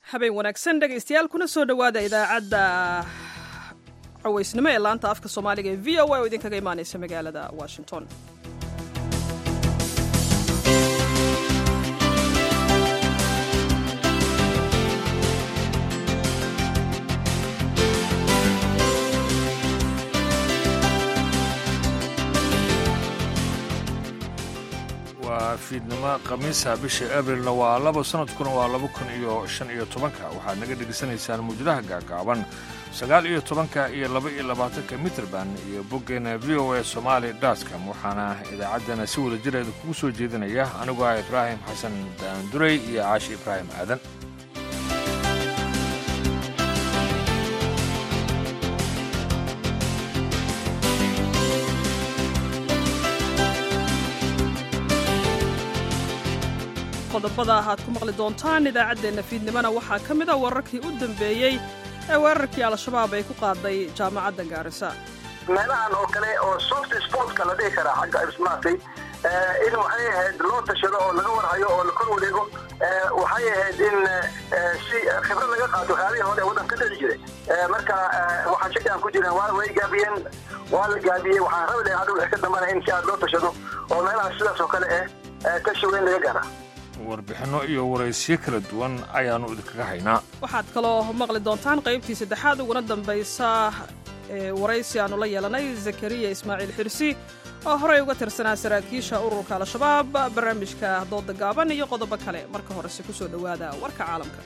habeen wanaagsan dhegaystayaal kuna soo dhowaada idaacadda cawaysnimo ee laanta afka soomaaliga ee v o a oo idinkaga imaanaysa magaalada washington waa fiidnimo khamiisa bisha abrilna waa laba sanadkuna waa laba kun iyo shan iyo tobanka waxaad naga dhegaysanaysaan muujadaha gaagaaban sagaal iyo tobanka iyo laba iyo labaatanka mitrband iyo boggeena v o a somaali dotcom waxaana idaacaddana si wada jireeda kugu soo jeedinaya anigoo ah ibraahim xasan daanduray iyo caashi ibraahim aadan qodobada aad ku maqli doontaan idaacaddeenna fiidnimona waxaa ka mid a wararkii u dambeeyey ee weerarkii al-shabaab ay ku qaaday jaamacadda gaarisa meelahan oo kale oo soft sportka la dhihi karaa xagga maaragtay in waxay ahayd loo tashado oo laga warhayo oo la kor wareego waxay ahayd in si khibrad laga qaato waxyaalihii hore waddan ka dhici jiray marka waxaan shaki aan ku jiran waa way gaabiyeen waa la gaabiyey waxaan rabi lahay adigu ka dambana in si aad loo tashado oo meelahaas sidaas oo kale ah tashi weyn laga gaara warbixinno iyo waraysyo kala duwan ayaannu idinkaga haynaa waxaad kaloo maqli doontaan qaybtii saddexaad uguna dambaysa ee waraysi aannu la yeelanay zakariya ismaaciil xirsi oo horey uga tirsanaa saraakiisha ururka al-shabaab barnaamijka dooda gaaban iyo qodobo kale marka horese ku soo dhowaada warka caalamka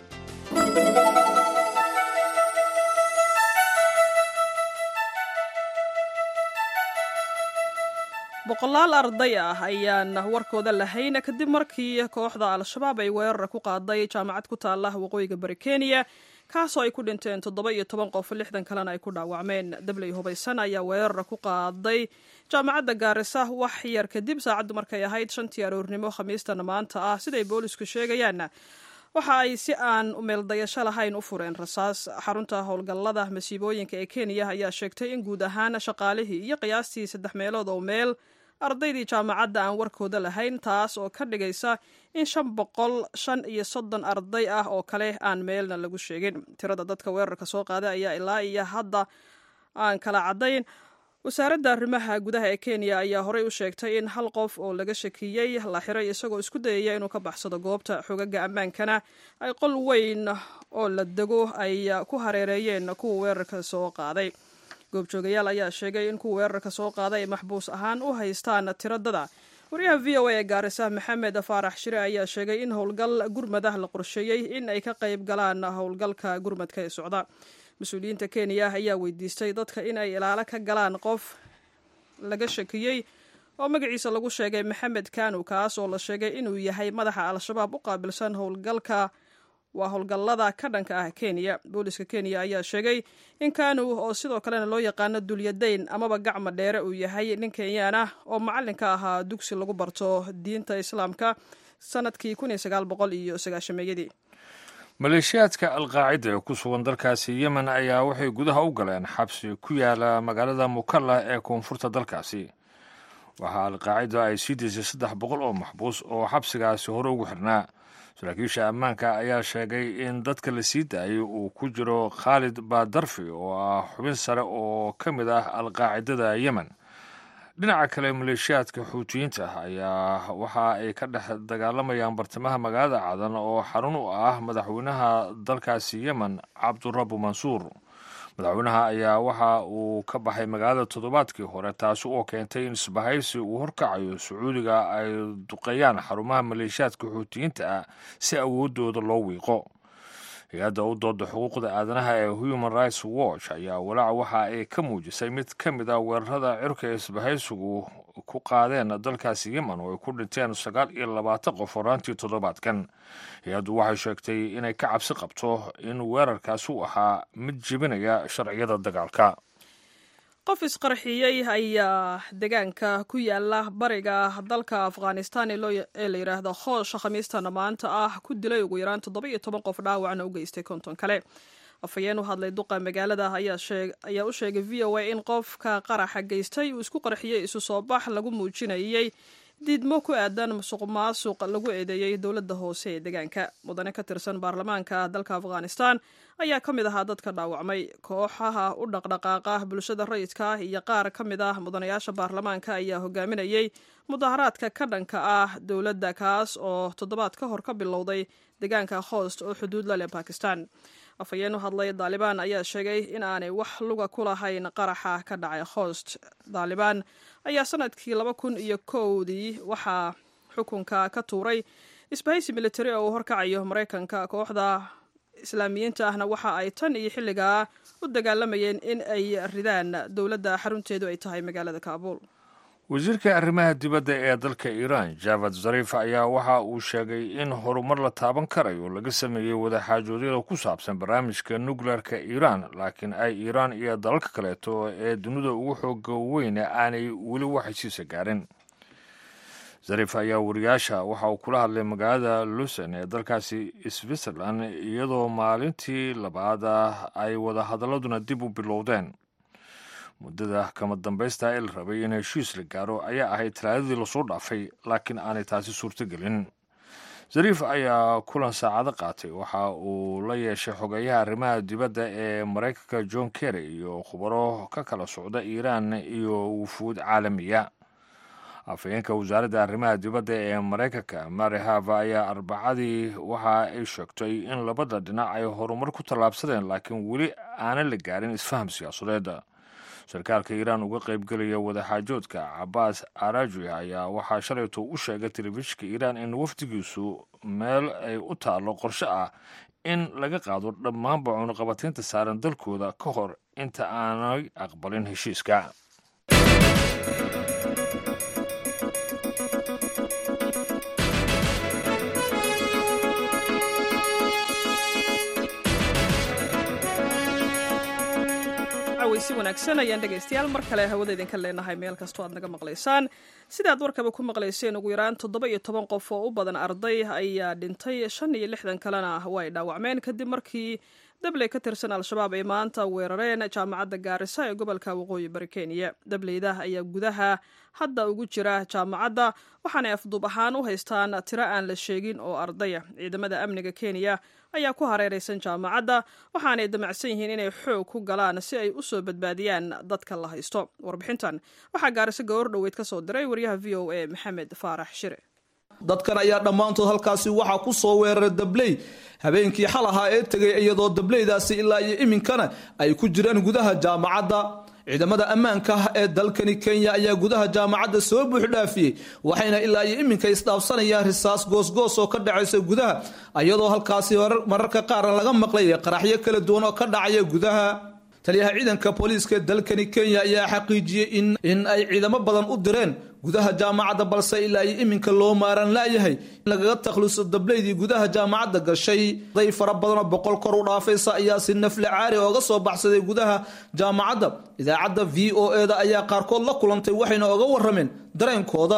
boqolaal arday ah ayaan warkooda lahayn kadib markii kooxda al-shabaab ay weerar ku qaaday jaamacad ku taala waqooyiga bari kenya kaasoo ay ku dhinteen toddoba iyo toban qof lixdan kalena ay ku dhaawacmeen dabley hubaysan ayaa weerar ku qaaday jaamacadda gaarisa wax yar kadib saacaddu markay ahayd shantii aroornimo khamiistana maanta ah siday boolisku sheegayaan waxa ay si aan meeldayasho lahayn u fureen rasaas xarunta howlgallada masiibooyinka ee kenya ayaa sheegtay in guud ahaan shaqaalihii iyo qiyaastii saddex meelood oo meel ardaydii jaamacadda aan warkooda lahayn taas oo ka dhigaysa in shan boqol shan iyo soddon arday ah oo kale aan meelna lagu sheegin tirada dadka weerarka soo qaaday ayaa ilaa iyo hadda aan kala caddayn wasaaradda arrimaha gudaha ee kenya ayaa horey u sheegtay in hal qof oo laga shakiyey la xiray isagoo isku dayaya inuu ka baxsado goobta xogaga ammaankana ay qol weyn oo la dego ay ku hareereeyeen kuwa weerarka soo qaaday goobjoogayaal ayaa sheegay in kuwa weerarka soo qaaday ay maxbuus ahaan u haystaan tiradada wariyaha v o a ee gaarisa maxamed faarax shire ayaa sheegay in howlgal gurmadah la qorsheeyey in ay ka qayb galaan howlgalka gurmadka ee socda mas-uuliyiinta kenya ayaa weydiistay dadka in ay ilaalo ka galaan qof laga shakiyey oo magaciisa lagu sheegay maxamed kanu kaas oo la sheegay inuu yahay madaxa al-shabaab u qaabilsan howlgalka waa howlgallada ka dhanka ah kenya booliska kenya ayaa sheegay in kanu oo sidoo kalena loo yaqaano dulyadayn amaba gacma dheere uu yahay nin kenyaan ah oo macallinka ahaa dugsi lagu barto diinta islaamka sanadkii iyo sagaashameeyadii maleeshiyaadka alqaacida ee ku sugan dalkaasi yemen ayaa waxay gudaha u galeen xabsi ku yaala magaalada mukalla ee koonfurta dalkaasi waxaa alqaacida ay sii daysay saddex boqol oo maxbuus oo xabsigaasi hore ugu xirnaa saraakiisha ammaanka ayaa sheegay in dadka la sii daayay uu ku jiro khaalid baadarfi oo ah xubin sare oo ka mid ah alqaacidada yemen dhinaca kale maleeshiyaadka xuutiyiinta ayaa waxa ay ka dhex dagaalamayaan bartamaha magaalada cadan oo xarun u ah madaxweynaha dalkaasi yemen cabdurabu mansuur madaxweynaha ayaa waxa uu ka baxay magaalada toddobaadkii hore taasi oo keentay in isbahaysi uu horkacayo sacuudiga ay duqeeyaan xarumaha maleeshiyaadka xuutiyiinta ah si awoodooda loo wiiqo hay-adda u dooda xuquuqda aadanaha ee human rights watch ayaa walaac waxa ay ka muujisay mid ka mid ah weerarada cirka ee isbahaysigu ku qaadeen dalkaasi yemen oo ay ku dhinteen sagaal iyo labaatan qof horaantii toddobaadkan hay-addu waxay sheegtay inay ka cabsi qabto in weerarkaasi u ahaa mid jebinaya sharciyada dagaalka qof isqarxiyey ayaa deegaanka ku yaala bariga dalka afghanistan ee la yidhaahdo hoosh khamiistana maanta ah ku dilay ugu yaraan toddoba iyo toban qof dhaawacna u geystay konton kale afhayeen u hadlay duqa magaalada ayaa u sheegay v o a in qofka qaraxa geystay uu isku qarxiyey isu soo bax lagu muujinayey diidmo ku aadan musuq maasuq lagu eedeeyey dowladda hoose ee deegaanka mudane ka tirsan baarlamaanka dalka afghanistan ayaa ka mid ahaa dadka dhaawacmay kooxaha u dhaqdhaqaaqa bulshada rayidka ah iyo qaar ka mid ah mudanayaasha baarlamaanka ayaa hogaaminayey mudaharaadka ka dhanka ah dowladda kaas oo toddobaad ka hor ka bilowday deegaanka hoost oo xuduud la leh bakistan afhayeen u hadlay daalibaan ayaa sheegay in aanay wax luga ku lahayn qaraxa ka dhacay hoost daalibaan ayaa sanadkii laba kun iyo kowdii waxaa xukunka ka tuuray isbahaysi militari oo uu horkacayo maraykanka kooxda islaamiyiinta ahna waxa ay tan iyo xilligaa u dagaalamayeen in ay ridaan dowladda xarunteedu ay tahay magaalada kaabuul wasiirka arrimaha dibadda ee dalka iiraan javad zarif ayaa waxa uu sheegay in horumar la taaban karayo laga sameeyey wadaxaajoodyada ku saabsan barnaamijka nukleerka iiraan laakiin ay iiraan iyo dalalka kaleeto ee dunida ugu xooga weyne aanay weli wax heshiisa gaarin zarif ayaa wariyaasha waxa uu kula hadlay magaalada lusen ee dalkaasi switzerland iyadoo maalintii labaad ah ay wadahadaladuna dib u bilowdeen muddada kama dambaysta ee la rabay in heshiis la gaaro ayaa ahayd talaadadii lasoo dhaafay laakiin aanay taasi suurtogelin zariif ayaa kulan saacado qaatay waxa uu la yeeshay xogeeyaha arrimaha dibadda ee maraykanka john kerry iyo khubaro ka kala socda iiraan iyo wufuud caalamiya afhayeenka wasaaradda arrimaha dibadda ee maraykanka mary hava ayaa arbacadii waxa ay sheegtay in labada dhinac ay horumar ku tallaabsadeen laakiin weli aanan la gaarin isfaham siyaasadeed sarkaalka iiraan uga qaybgelaya wadaxaajoodka cabaas araji ayaa waxaa shalayto u sheegay telefishinka iiraan in wafdigiisu meel ay u taallo qorshe ah in laga qaado dhammaanba cunuqabataynta saaran dalkooda ka hor inta aanay aqbalin heshiiska si wanaagsan ayaan dhegaystayaal mar kale hawada idinka leenahay meel kastoo aad naga maqlaysaan sidaad warkaba ku maqlayseen ugu yaraan toddoba iyo toban qof oo u badan arday ayaa dhintay shan iyo lixdan kalena way dhaawacmeen kadib markii dabley ka tirsan al-shabaab ay maanta weerareen jaamacadda gaarisa ee gobolka waqooyi bari kenya dableyda ayaa gudaha hadda ugu jira jaamacadda waxaanay afduub ahaan u haystaan tiro aan la sheegin oo ardaya ciidamada amniga kenya ayaa ku hareeraysan jaamacadda waxaanay damacsan yihiin inay xoog ku galaan si ay u soo badbaadiyaan dadka la haysto warbixintan waxaa gaariso gowar dhoweyd ka soo diray waryaha v o a maxamed faarax shire dadkan ayaa dhammaantood halkaasi waxaa ku soo weeraray dabley habeenkii xal ahaa ee tegay iyadoo dableydaasi ilaa iyo iminkana ay ku jiraan gudaha jaamacadda ciidamada ammaanka ah ee dalkani kenya ayaa gudaha jaamacadda soo buuxdhaafiyey waxayna ilaa iyo iminka isdhaafsanayaan risaas goosgoos oo ka dhacaysa gudaha iyadoo halkaasi mararka qaarna laga maqlaya qaraxyo kala duwan oo ka dhacaya gudaha taliyaha ciidanka booliiska dalkani kenya ayaa xaqiijiyey in ay ciidamo badan u direen gudaha jaamacadda balse ilaa iyo iminka loo maaran laayahay in lagaga takhluso dableydii gudaha jaamacadda gashay day fara badanoo boqol kor u dhaafaysa ayaa si nafle caari ooga soo baxsaday gudaha jaamacadda idaacadda v o e da ayaa qaarkood la kulantay waxayna oga warameen dareenkooda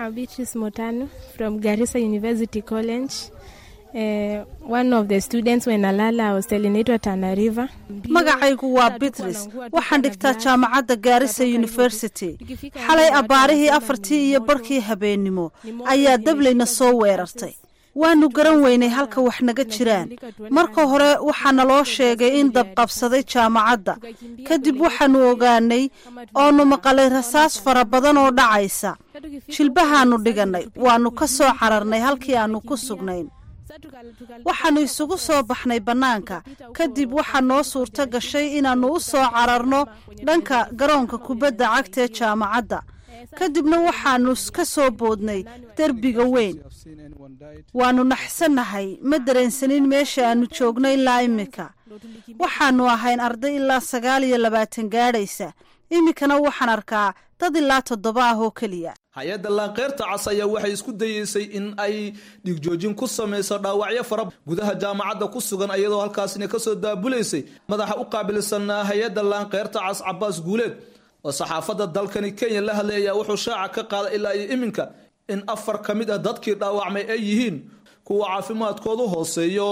magacaygu waa bitris waxaan dhigtaa jaamacadda gaarisa university xalay abbaarihii afartii iyo barhkii habeennimo ayaa dableyna soo weerartay waanu garan weynay halka wax naga jiraan marka hore waxaa naloo sheegay in dabqabsaday jaamacadda kadib waxaanu ogaanay oonu maqalay rasaas fara badan oo dhacaysa jilbahaanu dhigannay waannu ka soo cararnay halkii aannu ku sugnayn waxaannu isugu soo baxnay bannaanka kadib waxaa noo suurto gashay inaannu u soo cararno dhanka garoonka kubadda cagta ee jaamacadda kadibna waxaannu ka soo boodnay derbiga weyn waannu naxsannahay ma dareensanin meesha aannu joogno ilaa iminka waxaannu ahayn arday ilaa sagaal iyo labaatan gaadhaysa iminkana waxaan arkaa dad ilaa toddoba ah oo keliya hay-adda laanqeyrta cas ayaa waxay isku dayeysay in ay dhigjoojin ku samayso dhaawacyo fara gudaha jaamacadda ku sugan iyadoo halkaasina kasoo daabulaysay madaxa u qaabilsan hay-adda laanqeyrta cas cabaas guuleed oo saxaafadda dalkani kenya la hadlay ayaa wuxuu shaaca ka qaaday ilaa iyo iminka in afar ka mid ah dadkii dhaawacmay ay yihiin kuwa caafimaadkoodu hooseeyo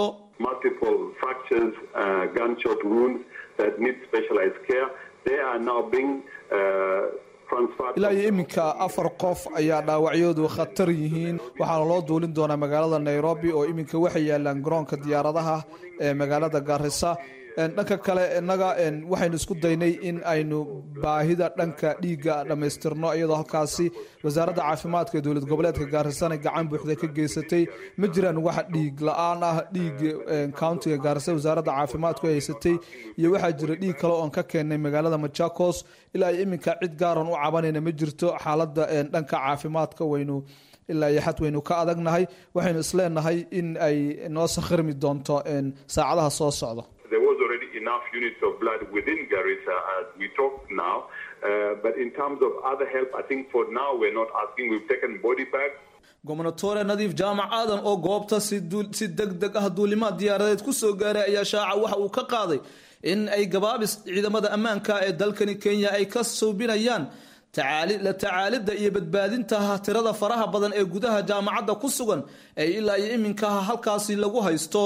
ilaa iyo iminka afar qof ayaa dhaawacyoodu khatar yihiin waxaana loo duulin doonaa magaalada nairobi oo iminka waxay yaalaan garoonka diyaaradaha ee magaalada gaarisa dhanka kale innaga waxaynu isku daynay in aynu baahida dhanka dhiigga dhammaystirno iyadoo halkaasi wasaaradda caafimaadka ee dowlad goboleedka gaarisana gacan buuxda ka geysatay ma jiraan wax dhiig la-aan ah dhiig countiga gaarisa wasaaradda caafimaadku ay haysatay iyo waxaa jira dhiig kale oon ka keennay magaalada machakos ilaa iyo iminka cid gaaran u cabanayna ma jirto xaaladda dhanka caafimaadka waynu ilaa iyo xad waynu ka adagnahay waxaynu isleenahay in ay noo sakhrmi doonto saacadaha soo socda there was already enough units of blood within Garissa as we talk now. Uh, but in terms of other help, I think for now we're not asking. We've taken body bags. gobnatore nadiif jaamac aadan oo goobta si deg deg ah duulimaad diyaaradeed ku soo gaaray ayaa shaaca waxa uu ka qaaday in ay gabaabis ciidamada ammaanka ee dalkani kenya ay ka suubinayaan la tacaalidda iyo badbaadinta tirada faraha badan ee gudaha jaamacadda ku sugan ee ilaa iyo iminka halkaasi lagu haysto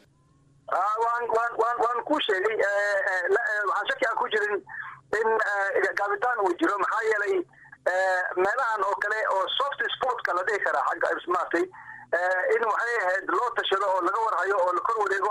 waan ku sheegay waxaan shaki aan ku jirin in gaabitaan uu jiro maxaa yeelay meelahan oo kale oo soft sportka la dhihi karaa xagga maartay in waxay ahayd loo tashado oo laga warhayo oo la kor wareego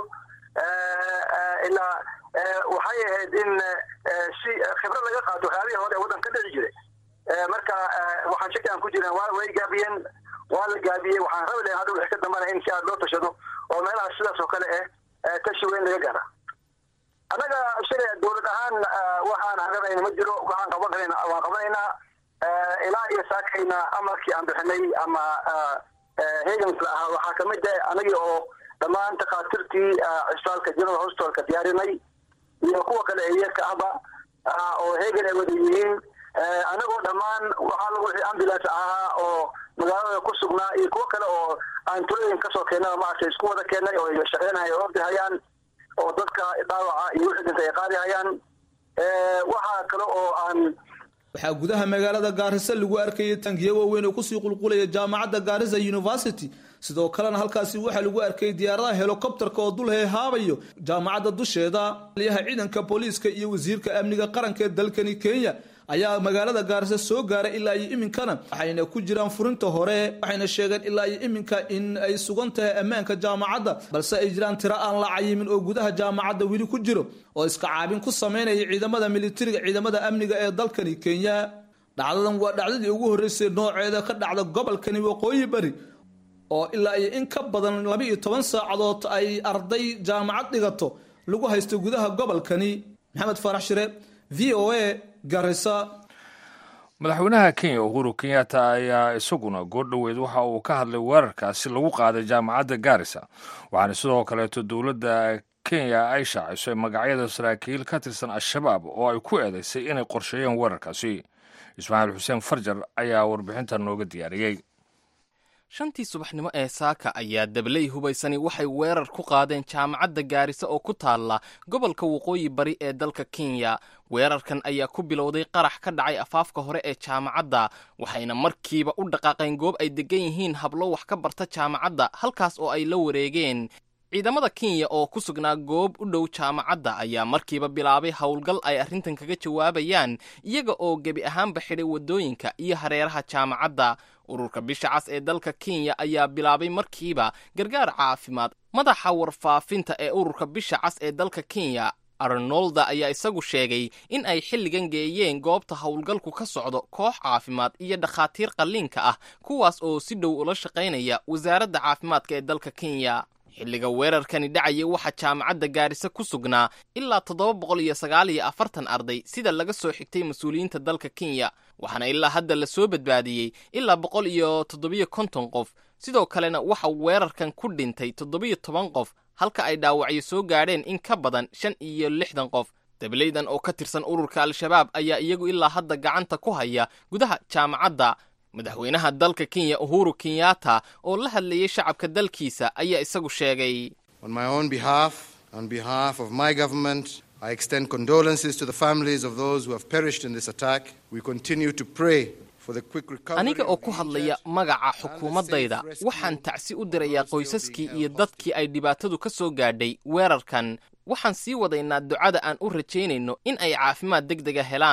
ilaa waxay ahayd in si khibrad laga qaato waxyaabihii hore ee waddan ka dhici jiray marka waxaan shaki aan ku jirin way gaabiyeen waa la gaabiyey waxaan rabi lahay hadda wixii ka dambana in si aad loo tashado oo meelaha sidaas oo kale ah tashi weyn laga gaara annaga shalay dowlad ahaan waxaan haganayna ma jiro waxaan qaban karayna waan qabanaynaa ilaa iyo saakayna amarkii aan bixinay ama hegansla ahaa waxaa kamid ah anagii oo dhammaan takaatirtii cisbitaalka general hospitalka diyaarinay iyo kuwa kale eeyarka ahba oo hegan ay wada yihiin anagoo dhammaan waxaa lagu wixii ambulance ahaa oo magaalada ku sugnaa iyo kuwo kale oo aan tulooyin kasoo keennaba maaragtay isku wada keennay oo shaqeynaya oo ordi hayaan oo dadka dhaawaca iyo wixii dhinta ay qaadi hayaan waxaa kale oo aan waxaa gudaha magaalada gaarisa lagu arkayay tangiyo waaweyn oo kusii qulqulaya jaamacadda gaarisa university sidoo kalena halkaasi waxaa lagu arkayay diyaaradaha helicopterka oo dul heehaabayo jaamacadda dusheeda aliyaha ciidanka booliiska iyo wasiirka amniga qaranka ee dalkani kenya ayaa magaalada gaarisa soo gaaray ilaa iyo iminkana waxayna ku jiraan furinta hore waxayna sheegeen ilaa iyo iminka in ay sugan tahay ammaanka jaamacadda balse ay jiraan tiro aan la cayimin oo gudaha jaamacadda weli ku jiro oo iska caabin ku sameynaya ciidamada militariga ciidamada amniga ee dalkani kenya dhacdadan waa dhacdadii ugu horreysay nooceeda ka dhacda gobolkani waqooyi bari oo ilaa iyo in ka badan laba iyo toban saacadood ay arday jaamacad dhigato lagu haysto gudaha gobolkani maxamed faarax shire v o a garisa madaxweynaha kenya uhuru kenyatta ayaa isaguna goordhoweed waxa uu ka hadlay weerarkaasi lagu qaaday jaamacadda gaarisa waxaana sidoo kaleeto dowladda kenya ay shaacisay magacyada saraakiil ka tirsan al-shabaab oo ay ku eedaysay inay qorsheeyeen weerarkaasi ismaaciil xuseen farjar ayaa warbixintan nooga diyaariyey shantii subaxnimo ee saaka ayaa dabley hubaysani waxay weerar ku qaadeen jaamacadda gaarisa oo ku taalla gobolka waqooyi bari ee dalka kenya weerarkan ayaa ku bilowday qarax ka dhacay afaafka hore ee jaamacadda waxayna markiiba u dhaqaaqeen goob ay degan yihiin hablo wax ka barta jaamacadda halkaas oo ay la wareegeen ciidamada kenya oo ku sugnaa goob u dhow jaamacadda ayaa markiiba bilaabay howlgal ay arrintan kaga jawaabayaan iyaga oo gebi ahaanba xidhay waddooyinka iyo hareeraha jaamacadda ururka bisha cas ee dalka kenya ayaa bilaabay markiiba gargaar caafimaad madaxa warfaafinta ee ururka bisha cas ee dalka kenya arnolda ayaa isagu sheegay in ay xilligan geeyeen goobta howlgalku ka socdo koox caafimaad iyo dhakhaatiir qalliinka ah kuwaas oo si dhow ula shaqaynaya wasaaradda caafimaadka ee dalka kenya xilliga weerarkani dhacaya waxaa jaamacadda gaarisa ku sugnaa ilaa toddoba boqol iyo sagaal iyo afartan arday sida laga soo xigtay mas-uuliyiinta dalka kenya waxaana ilaa hadda la soo badbaadiyey ilaa boqol iyo toddobiyo konton qof sidoo kalena waxa weerarkan ku dhintay toddobiyo toban qof halka ay dhaawacyo soo gaadheen in ka badan shan iyo lixdan qof dableydan oo ka tirsan ururka al-shabaab ayaa iyagu ilaa hadda gacanta ku haya gudaha jaamacadda madaxweynaha dalka kenya uhuru kenyatta oo la hadlayay shacabka dalkiisa ayaa isagu sheegay On my own behalf, on behalf of my government, I extend condolences to the families of those who have perished in this attack. We continue to pray for the quick recovery aniga oo of ku the hadlaya injured magaca and the xukuumaddayda safe rescue waxaan tacsi u dirayaa of those still qoysaskii being iyo held dadkii ay dhibaatadu ka soo gaadhay weerarkan waxaan sii wadaynaa ducada aan u rajaynayno in ay caafimaad degdega helaan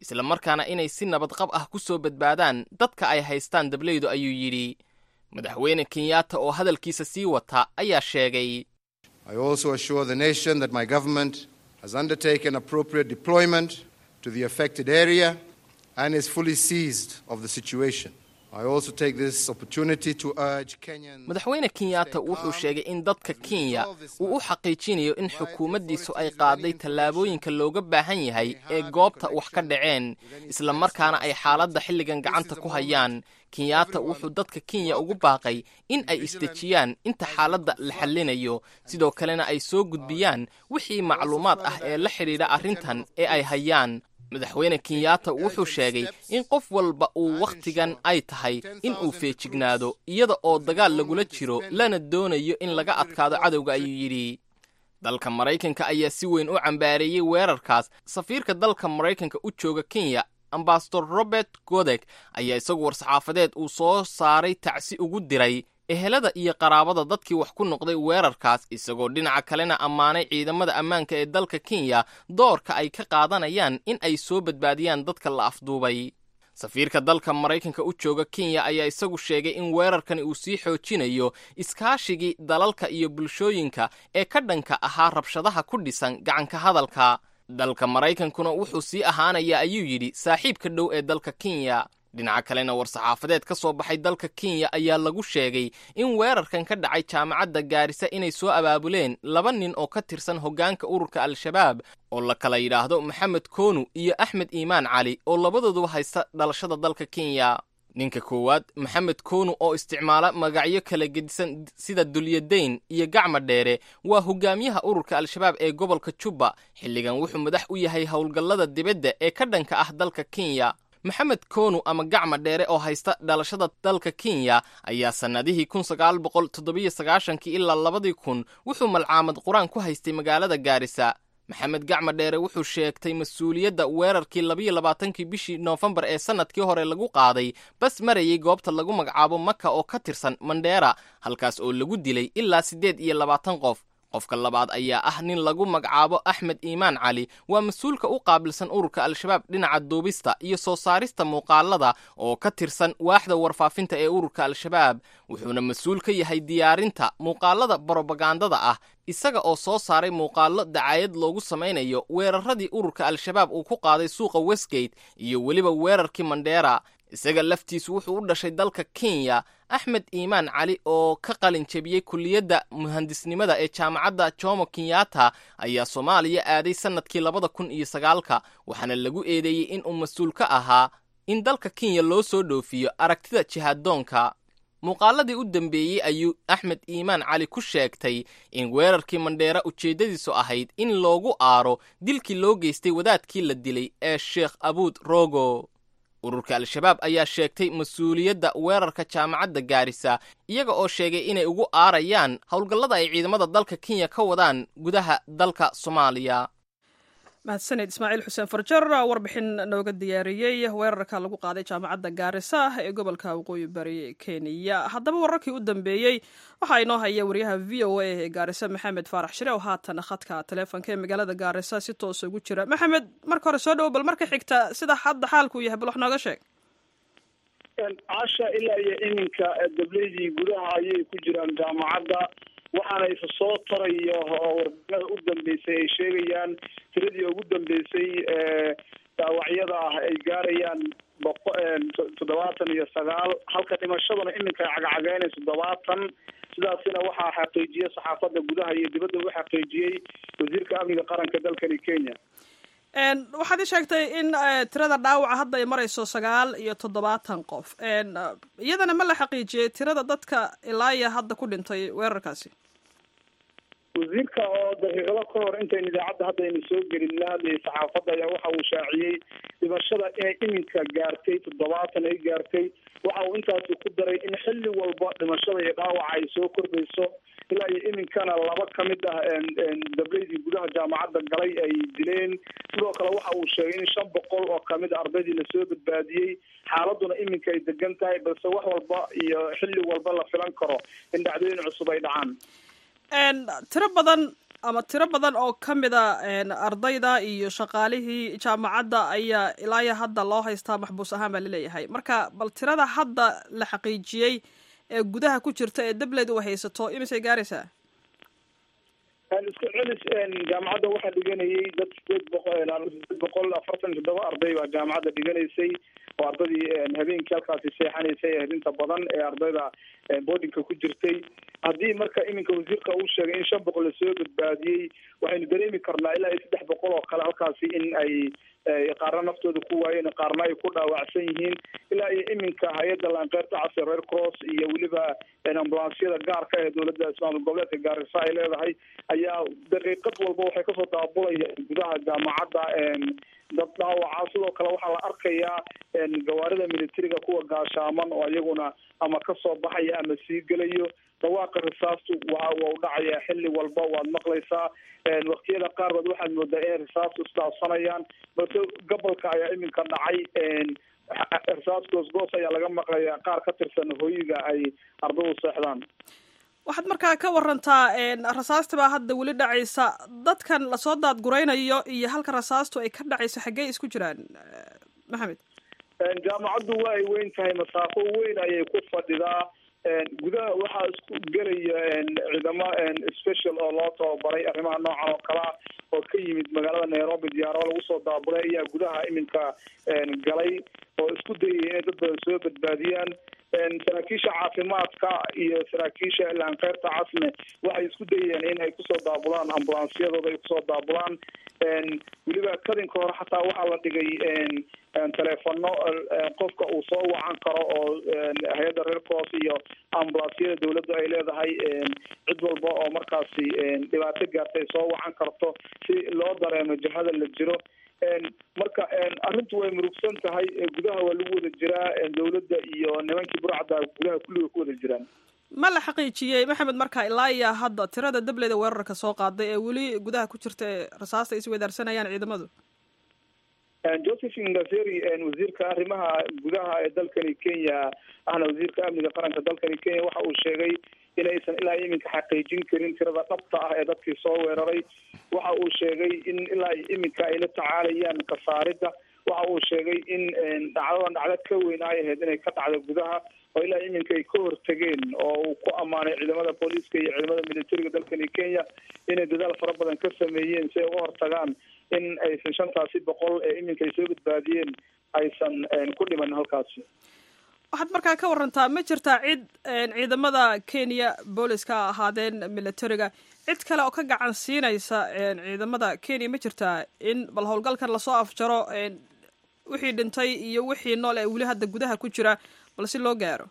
isla markaana inay si nabadqab ah ku soo badbaadaan dadka ay haystaan dableydu ayuu yidhi madaxweyne kenyatta oo hadalkiisa sii wata ayaa sheegay I also assure the nation that my government has undertaken appropriate deployment to the affected area and is fully seized of the situation. I also take this opportunity to urge Kenyans madaxweyne kenyatta wuxuu sheegay in dadka kenya uu u xaqiijinayo in xukuumaddiisu ay qaaday tallaabooyinka looga baahan yahay ee goobta wax ka dhaceen isla markaana ay xaaladda xilligan gacanta ku hayaan kenyatta wuxuu dadka kenya ugu baaqay in ay isdejiyaan inta xaaladda la xallinayo sidoo kalena ay soo gudbiyaan wixii macluumaad ah ee la xidhiidha arrintan ee ay hayaan madaxweyne kenyatta wuxuu sheegay in qof walba uu wakhtigan ay tahay in uu feejignaado iyada oo dagaal lagula jiro lana doonayo in laga adkaado cadowga ayuu yidhi dalka maraykanka ayaa si weyn u cambaareeyey weerarkaas safiirka dalka maraykanka u jooga kenya ambasador robert godek ayaa isagu war-saxaafadeed uu soo saaray tacsi ugu diray ehelada iyo qaraabada dadkii wax ku noqday weerarkaas isagoo dhinaca kalena ammaanay ciidamada ammaanka ee dalka kenya doorka ay ka qaadanayaan in ay soo badbaadiyaan dadka la afduubay safiirka dalka maraykanka u jooga kenya ayaa isagu sheegay in weerarkani uu sii xoojinayo iskaashigii dalalka iyo bulshooyinka ee ka dhanka ahaa rabshadaha ku dhisan gacanka hadalka dalka maraykankuna wuxuu sii ahaanayaa ayuu yidhi saaxiibka dhow ee dalka kenya dhinaca kalena war-saxaafadeed ka soo baxay dalka kenya ayaa lagu sheegay in weerarkan ka dhacay jaamacadda gaarisa inay soo abaabuleen laba nin oo ka tirsan hoggaanka ururka al-shabaab oo la kala yidhaahdo maxamed koonu iyo axmed iimaan cali oo labadooduba haysta dhalashada dalka kenya ninka koowaad maxamed koonu oo isticmaala magacyo kala gedisan sida dulyadayn iyo gacma dheere waa hogaamiyaha ururka al-shabaab ee gobolka jubba xilligan wuxuu madax u yahay howlgallada dibadda ee ka dhanka ah dalka kenya maxamed koonu ama gacma dheere oo haysta dhalashada dalka kenya ayaa sannadihii kun sagaal boqol toddobiyo sagaashankii ilaa labadii kun wuxuu malcaamad qur-aan ku haystay magaalada gaarisa maxamed gacma dheere wuxuu sheegtay mas-uuliyadda weerarkii labayo labaatankii bishii noofembar ee sannadkii hore lagu qaaday bas marayay goobta lagu magacaabo maka oo ka tirsan mandheera halkaas oo lagu dilay ilaa siddeed iyo labaatan qof qofka labaad ayaa ah nin lagu magacaabo axmed iimaan cali waa mas-uulka u qaabilsan ururka al-shabaab dhinaca duubista iyo soo saarista muuqaalada oo ka tirsan waaxda warfaafinta ee ururka al-shabaab wuxuuna mas-uul ka yahay diyaarinta muuqaalada brobagandada ah isaga oo soo saaray muuqaallo dacaayad loogu samaynayo weeraradii ururka al-shabaab uu ku qaaday suuqa westgate iyo weliba weerarkii mandheera isaga laftiisu wuxuu u dhashay dalka kenya axmed iimaan cali oo ka qalin jebiyey kulliyadda muhandisnimada ee jaamacadda jomo kenyatta ayaa soomaaliya aaday sannadkii labada kun iyo sagaalka waxaana lagu eedeeyey in uu mas-uul ka ahaa in dalka kenya loo soo dhoofiyo aragtida jihaaddoonka muuqaaladii u dambeeyey ayuu axmed iimaan cali ku sheegtay in weerarkii mandheera ujeeddadiisu ahayd in loogu aaro dilkii loo geystay wadaadkii la dilay ee sheekh abuud rogo ururka al-shabaab ayaa sheegtay mas-uuliyadda weerarka jaamacadda gaarisa iyaga oo sheegay inay ugu aarayaan howlgallada ay ciidamada dalka kenya ka wadaan gudaha dalka soomaaliya mahadsaned ismaaciil xuseen farjar warbixin nooga diyaariyey weerarka lagu qaaday jaamacadda gaarisa ee gobolka waqooyi bari kenya haddaba wararkii u dambeeyey waxaa inoo haya wariyaha v o a ee gaarisa maxamed faarax shire oo haatan khadka taleefonka ee magaalada gaarisa si toosa ugu jira maxamed marka hore soo dhowo bal marka xigta sida hadda xaalku yahay bal wax nooga sheeg casha ilaa iyo iminka dableydii gudaha ayay ku jiraan jaamacadda waxaana isa soo tarayo warbixinada u dambeysay ay sheegayaan tiradii ugu dambeysay dhaawacyada ah ay gaarayaan boqo toddobaatan iyo sagaal halka dhimashaduna iminka ay cagacageenay toddobaatan sidaasina waxaa xaqiijiyey saxaafadda gudaha iyo dibadda u xaqiijiyey wasiirka amniga qaranka dalkani kenya waxaad ii sheegtay in tirada dhaawaca hadda ay marayso sagaal iyo toddobaatan qof iyadana ma la xaqiijiyey tirada dadka ilaa iyo hadda ku dhintay weerarkaasi wasiirka oo daqiiqado ka hor intayn idaacadda hadda aynu soo gelin la hadlayay saxaafadda ayaa waxa uu shaaciyey dhimashada inay iminka gaartay toddobaatan ay gaartay waxa uu intaasi ku daray in xilli walba dhimashada iyo dhaawaca ay soo kordhayso ilaa iyo iminkana laba ka mid ah dableydii gudaha jaamacadda galay ay dileen sidoo kale waxa uu sheegay in shan boqol oo kamid a ardaydii lasoo badbaadiyey xaaladuna iminka ay degan tahay balse wax walba iyo xilli walba la filan karo in dhacdooyin cusub ay dhacaan tiro badan ama tiro badan oo ka mida ardayda iyo shaqaalihii jaamacadda ayaa ilaaya hadda loo haystaa maxbuus ahaan baa laleeyahay marka bal tirada hadda la xaqiijiyey ee gudaha ku jirta ee dableed u haysato imisay gaaraysaa isku celis jaamacadda waxaa dhiganayay dad sideed boqol sideed boqol afartan toddoba arday baa jaamacadda dhiganaysay oo ardaydii habeenkii halkaasi seexanaysay ee inta badan ee ardayda boardingka ku jirtay haddii marka iminka wasiirka uu sheegay in shan boqol lasoo badbaadiyey waxaynu dareemi karnaa ilaa iyo saddex boqol oo kale halkaasi in ay qaarna naftooda ku waayeen qaarna ay ku dhaawacsan yihiin ilaa iyo iminka hay-adda laanqeyrta casir reer cross iyo weliba ambulansyada gaarka ee dowladda ismaamul goboleedka gaarisa ay leedahay ayaa daqiiqad walba waxay kasoo daabulayaan gudaha jaamacadda dad dhaawaca sidoo kale waxaa la arkayaa gawaarida militariga kuwa gaashaaman oo iyaguna ama kasoo baxaya ama sii gelayo dhawaaqa risaastu waa waa u dhacayaa xilli walba waad maqlaysaa waktiyada qaarkood waxaad moodaa inay risaastu isdhaafsanayaan balse gobolka ayaa iminka dhacay risaas goosgoos ayaa laga maqlayaa qaar ka tirsan hoyiga ay ardadu seexdaan waxaad markaa ka warantaa rasaasti baa hadda weli dhacaysa dadkan lasoo daadguraynayo iyo halka rasaastu ay ka dhacayso xaggey isku jiraan maxamed jaamacaddu waa ay weyn tahay masaafo weyn ayay ku fadhidaa gudaha waxaa isku gelaya ciidamo special oo loo tababaray arrimaha noocan oo kalea oo ka yimid magaalada nairobi diyaarado lagu soo daaburay ayaa gudaha iminka galay oo isku dayaya inay dad badan soo badbaadiyaan saraakiisha caafimaadka iyo saraakiisha laanqeyrta casne waxay isku dayeen in ay kusoo daabulaan ambulansyadooda ay kusoo daabulaan weliba kadinka hore xataa waxaa la dhigay teleefano qofka uu soo wacan karo oo hay-adda reer cross iyo ambulansyada dawladdu ay leedahay cid walba oo markaasi dhibaato gaartay soo wacan karto si loo dareemo jihada la jiro marka arrintu way murugsan tahay gudaha waa lagu wada jiraa dawladda iyo nimankii burcadda gudaha kulliga ku wada jiraan ma la xaqiijiyey maxamed marka ilaa iyo hadda tirada dableyda weerarka soo qaaday ee weli gudaha ku jirta ee rasaasta ay isweydaarsanayaan ciidamadu joseph ngaseri wasiirka arrimaha gudaha ee dalkani kenya ahna wasiirka amniga qaranka dalkani kenya waxa uu sheegay inaysan ilaa iminka xaqiijin karin tirada dhabta ah ee dadkii soo weeraray waxa uu sheegay in ilaa iminka ay la tacaalayaan kasaaridda waxa uu sheegay in dhacdadan dhacdo ka weyn ay ahayd inay ka dhacdo gudaha oo ilaa iminka ay ka hortageen oo uu ku ammaanay ciidamada booliiska iyo ciidamada militariga dalkani kenya inay dadaal fara badan ka sameeyeen si ay uga hortagaan in aysan shantaasi boqol ee iminka ay soo badbaadiyeen aysan ku dhiman halkaasi waxaad markaa ka warantaa ma jirtaa cid ciidamada kenya booliska ahaadeen militariga cid kale oo ka gacan siinaysa ciidamada kenya ma jirtaa in bal howlgalkan lasoo afjaro wixii dhintay iyo wixii nool ee weli hadda gudaha ku jira bal si loo gaaro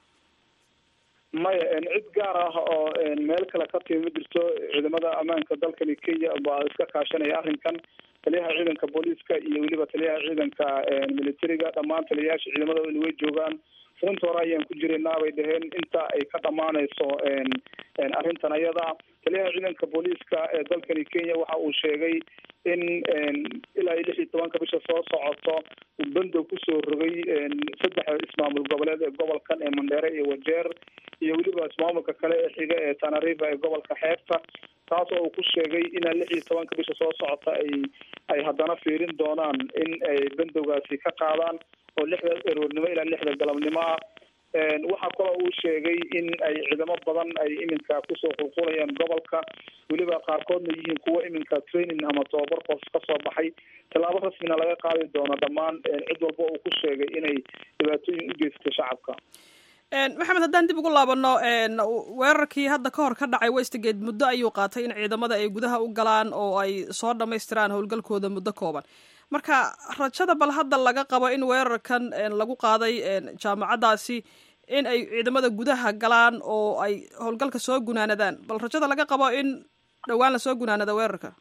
maya cid gaar ah oo meel kale ka timi ma jirto ciidamada ammaanka dalkani kenya baa iska kaashanaya arrinkan taliyaha ciidanka booliiska iyo weliba taliyaha ciidanka militariga dhammaan taliyayaasha ciidamada way joogaan runta hore ayaan ku jiraynaa bay dhaheen inta ay ka dhamaanayso arrintan ayada taliyaha ciidanka booliiska ee dalkani kenya waxa uu sheegay in ilaa iyo lix iyo tobanka bisha soo socoto uu bandow kusoo rogay saddex ismaamul goboleed ee gobolkan ee mandheere iyo wajeer iyo weliba ismaamulka kale ee xiga ee tanariva ee gobolka xeebta taas oo uu ku sheegay inaa lix iyo tobanka bisha soo socota ay ay haddana fiirin doonaan in ay bandowgaasi ka qaadaan oo lixda eroornimo ilaa lixda galabnimo ah waxaa kaloo uu sheegay in ay ciidamo badan ay iminka kusoo qulqulayaan gobolka weliba qaarkoodna yihiin kuwo iminka training ama tababar qoos kasoo baxay tallaabo rasmina laga qaadi doono dhammaan cid walba uu ku sheegay inay dhibaatooyin u geystay shacabka maxamed haddaan dib ugu laabano weerarkii hadda ka hor ka dhacay westgate muddo ayuu qaatay in ciidamada ay gudaha u galaan oo ay soo dhamaystiraan howlgalkooda muddo kooban marka rajada bal hadda laga qabo in weerarkan lagu qaaday jaamacaddaasi in ay ciidamada gudaha galaan oo ay howlgalka soo gunaanadaan bal rajada laga qabo in dhowaan lasoo gunaanado weerarka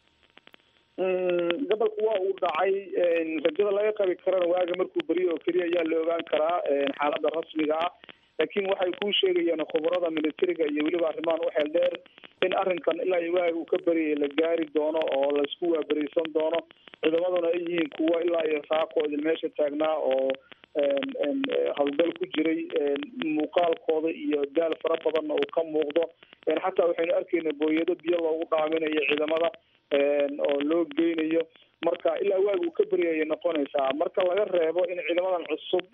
gobolka waa uu dhacay rajada laga qabi karana waaga markuu beriyo oo keliya ayaa la ogaan karaa xaaladda rasmiga ah laakiin waxay kuu sheegayaan khubarada militariga iyo weliba arrimahan u xeel dheer in arrinkan ilaa iyo waaga uu ka beriyay la gaari doono oo laisku waaberisan doono ciidamaduna ay yihiin kuwo ilaa iyo saako idin meesha taagnaa oo howlgal ku jiray muuqaalkooda iyo daal fara badanna uu ka muuqdo xataa waxaynu arkayna booyado biyo loogu dhaaminayo ciidamada oo loo geynayo marka ilaa waagu ka beryayay noqonaysaa marka laga reebo in ciidamadan cusub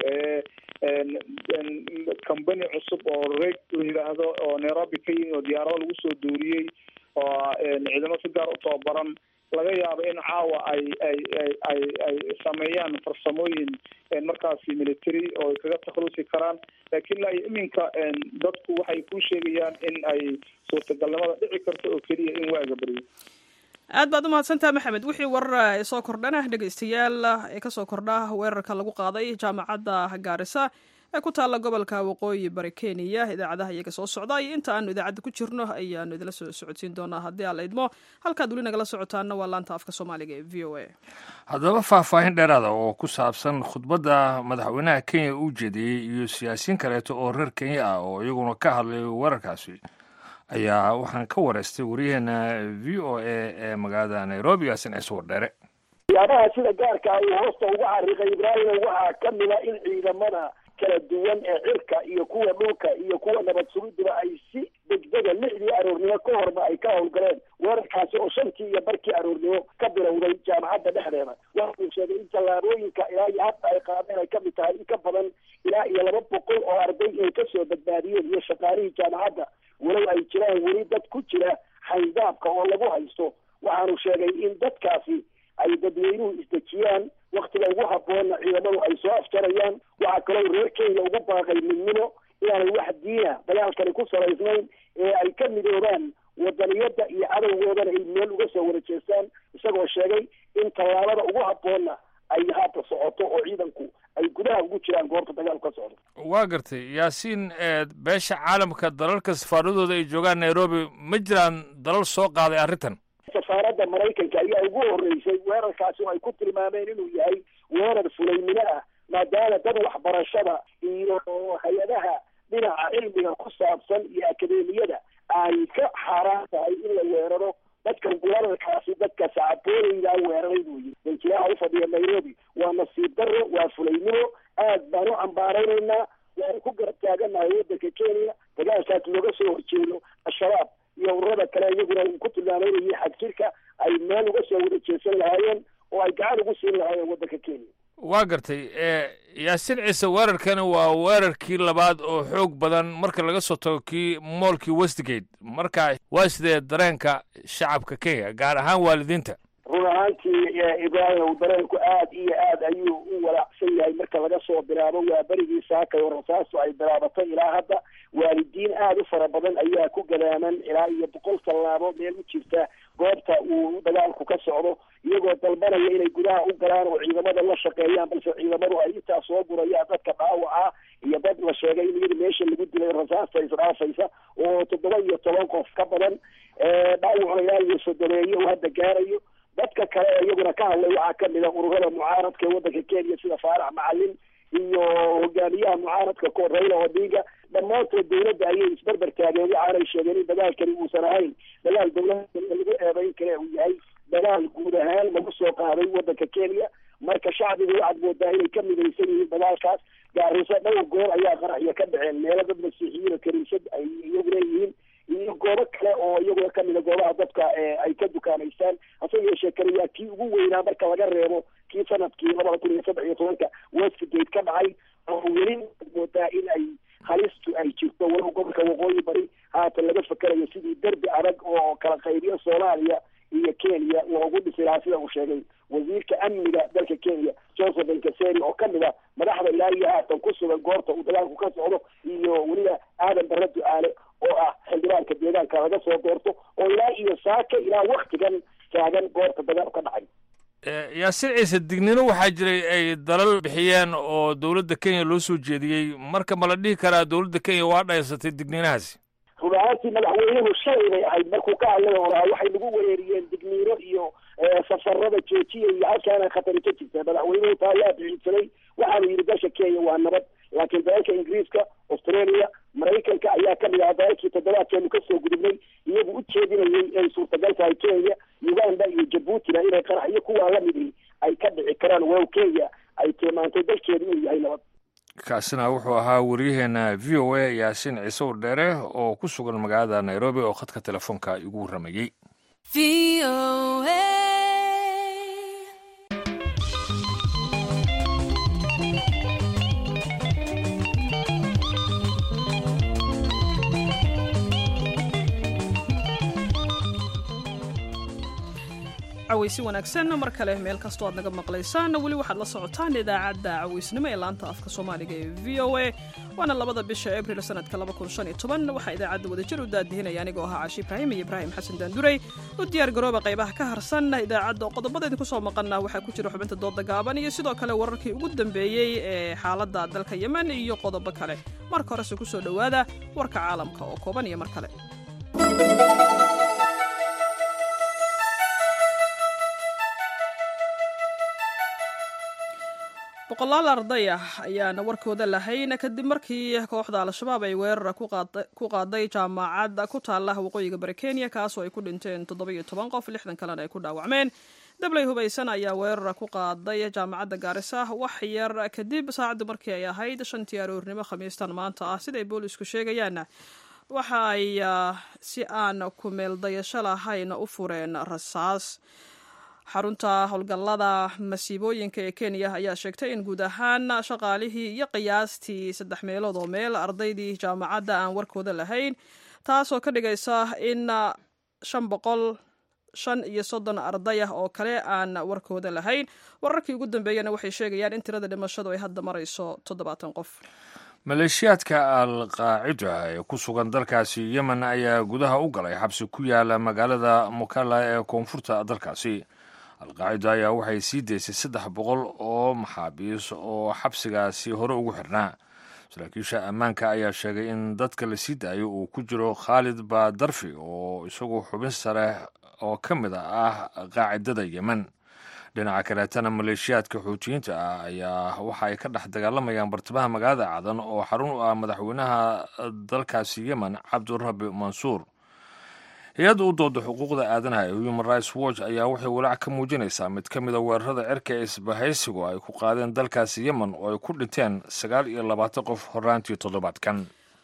company cusub oo reg la yidhaahdo oo nairobi ka yimi oo diyaarado lagu soo duuriyey oo ciidamo si gaar u tababaran laga yaabo in caawa ay ay ay ay ay sameeyaan farsamooyin markaasi military oo ay kaga takhalusi karaan laakiin ilaa iyo iminka dadku waxay ku sheegayaan in ay suurtagalnimada dhici karto oo keliya in waaga beryo aad baad umahadsantaha maxamed wixii warar soo kordhana dhegeystayaal ee kasoo kordha weerarka lagu qaaday jaamacadda gaarisa ee ku taalla gobolka waqooyi bari kenya idaacadaha iyaga soo socda iyo inta aanu idaacadda ku jirno ayaanu idila soo socodsiin doonaa haddii aan la idmo halkaad weli nagala socotaana waa laanta afka soomaaliga ee v o a haddaba faahfaahin dheeraada oo ku saabsan khudbadda madaxweynaha kenya uu jeediyey iyo siyaasiyiin kaleeto oo reer kenya ah oo iyaguna ka hadlay weerarkaasi ayaa waxaan ka wareystay wariyaheena v o a ee magaalada nairobi yaasin ciise wardheere waxyaabaha sida gaarka uu hoosta uga xariiqay ibraahima waxaa ka mida in ciidamada kala duwan ee cirka iyo kuwa dhulka iyo kuwa nabad sugidiba ay si degdega lixdii aroornimo ka horba ay ka howlgaleen weerarkaasi oo shantii iyo barkii aroornimo ka bilowday jaamacadda dhexdeeda waxa uu sheegay in tallaabooyinka ilaa iyo hadda ay qaadeen ay kamid tahay in ka badan ilaa iyo laba boqol oo arday inay kasoo badbaadiyeen iyo shaqaalihii jaamacadda walow ay jiraan weli dad ku jira xaydaabka oo lagu haysto waxaanu sheegay in dadkaasi ay dadweynuhu isdejiyaan waktiga ugu haboonna ciidamadu ay soo afjarayaan waxaa kaloo reer kenya ugu baaqay midnimo inaanay wax diina dagaalkani ku salaysnayn ee ay ka midoobaan wadaniyada iyo cadowgoodana ay meel uga soo wada jeestaan isagoo sheegay in tallaabada ugu haboonna ay haata socoto oo ciidanku ay gudaha ugu jiraan goobta dagaalku ka socdo waa gartay yaasiin beesha caalamka dalalka safaaradooda ay joogaan nairobi ma jiraan dalal soo qaaday arrintan safaaradda maraykanka ayaa ugu horreysay weerarkaasi oo ay ku tilmaameen inuu yahay weerar fulaymino ah maadaama dad waxbarashada iyo hay-adaha dhinaca cilmiga ku saabsan iyo akademiyada ay ka xaaraan tahay in la weeraro dadkan weerarkaasi dadka sacaboolaydaa weeraray buu yiri danjiraha ufadhiya nairobi waa nasiib darro waa fulaynimo aad baan u cambaaraynaynaa waanu ku garab taaganahay waddanka kenya dagaalkaas looga soo horjeedo al-shabaab iyo ururada kale iyaguna uu ku tilmaameynayay xadjirka ay meel uga soo wada jeesan lahaayeen oo ay gacan ugu siin lahaayeen waddanka kenya waa gartay yaasiin ciise weerarkani waa weerarkii labaad oo xoog badan marka laga soo tago kii moolkii westgate marka waa sidee dareenka shacabka kenya gaar ahaan waalidiinta run ahaantii ibraahim dareenku aad iyo aad ayuu u walaacsan yahay marka laga soo bilaabo waa berigii saakay oo rasaasu ay bilaabatay ilaa hadda waalidiin aada u fara badan ayaa ku gadaaman ilaa iyo boqol tallaabo meel u jirta goobta uu dagaalku ka socdo iyagoo dalbanaya inay gudaha u galaan oo ciidamada la shaqeeyaan balse ciidamadu ay intaa soo gurayaan dadka dhaawaca iyo dad la sheegay in iyada meesha lagu dilay rasaasta isdhaafaysa oo toddoba iyo toban qof ka badan dhaawacuna ilaa iyo sodomeeyo uu hadda gaarayo dadka kale ee iyaguna ka hadlay waxaa kamid a ururada mucaaradka ee waddanka kenya sida faarax macalin iyo hogaamiyaha mucaaradka ko raila odinga dhammaantood dawladda ayay isberber taageen waxaanay sheegeen in dagaalkani uusan ahayn dagaal dawlada lagu eedayn kale uu yahay dagaal guud ahaan lagu soo qaaday waddanka kenya marka shacbigu waxaad moodaa inay ka midaysan yihiin dagaalkaas gaariso dhowr goor ayaa qaraxya ka dhaceen meelo dad masiixiyiin oo kaniisad ay iyagu leeyihiin iyo goobo kale oo iyaguna kamida goobaha dadka ay ka dukaanaystaan hase yeeshee kani waa kii ugu weynaa marka laga reebo kii sanadkii labada kun iyo saddex iyo tobanka westgate ka dhacay oo weli moodaa in ay halistu ay jirto walow gobolka waqooyi bari haatan laga fakerayo sidii derbi adag oo kala qaybiyo soomaaliya iyo kenya loogu dhisi lahaa sida uu sheegay wasiirka amniga dalka kenya joseph enkaseri oo kamid a madaxda ilaa iyo haatan ku sugan goobta uu dagaalku ka socdo iyo weliba aadan barre du-aale oo ah xildhibaanka deegaanka laga soo doorto oo ilaa iyo saaka ilaa waktigan taagan goobta dagaal ka dhacay yaasiin ciise dignino waxaa jiray ay dalal bixiyeen oo dowladda kenya loo soo jeediyey marka ma la dhihi karaa dowladda kenya waa dhaysatay digninahaasi run ahaantii madaxweynuhu shalay bay ahayd markuu ka hadlay oo lahaa waxay nagu wereeriyeen digniino iyo safarada joojiya iyo halkaana khatari ka jirta madaxweynuhu taa ayaa bixinsaday waxaanu yidhi dalka kenya waa nabad laakiin dalalka ingiriiska australia maraykanka ayaa kamid aha dalalkii toddobaadkeenu kasoo gudubnay iyagu u jeedinayay inay suurtagal tahay kenya uganda iyo jabuutina inay qarax iyo kuwaa lamidii ay ka dhici karaan wow kenya ay tilmaantay dalkeedu inuu yahay nabad kaasina wuxuu ahaa waryaheena v o a yaasiin ciise wardheere oo ku sugan magaalada nairobi oo khadka telefoonka igu warramayey cawaysi wanaagsan mar kale meel kastoo aad naga maqlaysaan weli waxaad la socotaan idaacadda cawaysnimo ee laanta afka soomaaliga ee v o a waana labada bisha abril sanadka waxaa idaacadda wadajir u daadihinaya anigoo ahaa caashi ibraahim iyo ibraahim xasan daandurey u diyaar garooba qaybaha ka harsan idaacadda oo qodobada idinku soo maqana waxaa ku jira xubinta dooda gaaban iyo sidoo kale wararkii ugu dambeeyey ee xaaladda dalka yemen iyo qodobo kale marka horese ku soo dhowaada warka caalamka oo kooban iyo mar kale boqolaal arday ah ayaana warkooda lahayn kadib markii kooxda al-shabaab ay weerar ku qaaday jaamacad ku taala waqooyiga bari kenya kaasoo ay ku dhinteen toddobiyo toban qof lixdan kalena ay ku dhaawacmeen dabley hubaysan ayaa weerar ku qaaday jaamacadda gaarisa wax yar kadib saacaddu markii ay ahayd shantii aroornimo khamiistan maanta ah siday boolisku sheegayaan waxa ay si aan kumeeldayasho lahayn u fureen rasaas xarunta howlgallada masiibooyinka ee kenya ayaa sheegtay in guud ahaan shaqaalihii iyo qiyaastii saddex meelood oo meel ardaydii jaamacadda aan warkooda lahayn taasoo ka dhigaysa in shan boqol shan iyo soddon arday ah oo kale aan warkooda lahayn wararkii ugu dambeeyana waxay sheegayaan in tirada dhimashadu ay hadda marayso toddobaatan qof maleeshiyaadka al qaacida ee ku sugan dalkaasi yemen ayaa gudaha u galay xabsi ku yaala magaalada mukalla ee koonfurta dalkaasi alqaacida ayaa waxay sii daysay saddex boqol oo maxaabiis oo xabsigaasi hore ugu xirnaa saraakiisha ammaanka ayaa sheegay in dadka la sii daayo uu ku jiro khaalid badarfi oo isagu xubin sare oo ka mid ah qaacidada yemen dhinaca kaleetana maleeshiyaadka xuutiyiinta ah ayaa waxa ay ka dhex dagaalamayaan bartamaha magaalada cadan oo xarun u ah madaxweynaha dalkaasi yemen cabdirabi mansuur hay-adda u dooda xuquuqda aadanaha ee human rights watch ayaa waxay walaac ka muujinaysaa mid ka mida weerarada cirka ee isbahaysigu ay ku qaadeen dalkaasi yemen oo ay ku dhinteen sagaal iyo labaatan qof horaantii toddobaadkan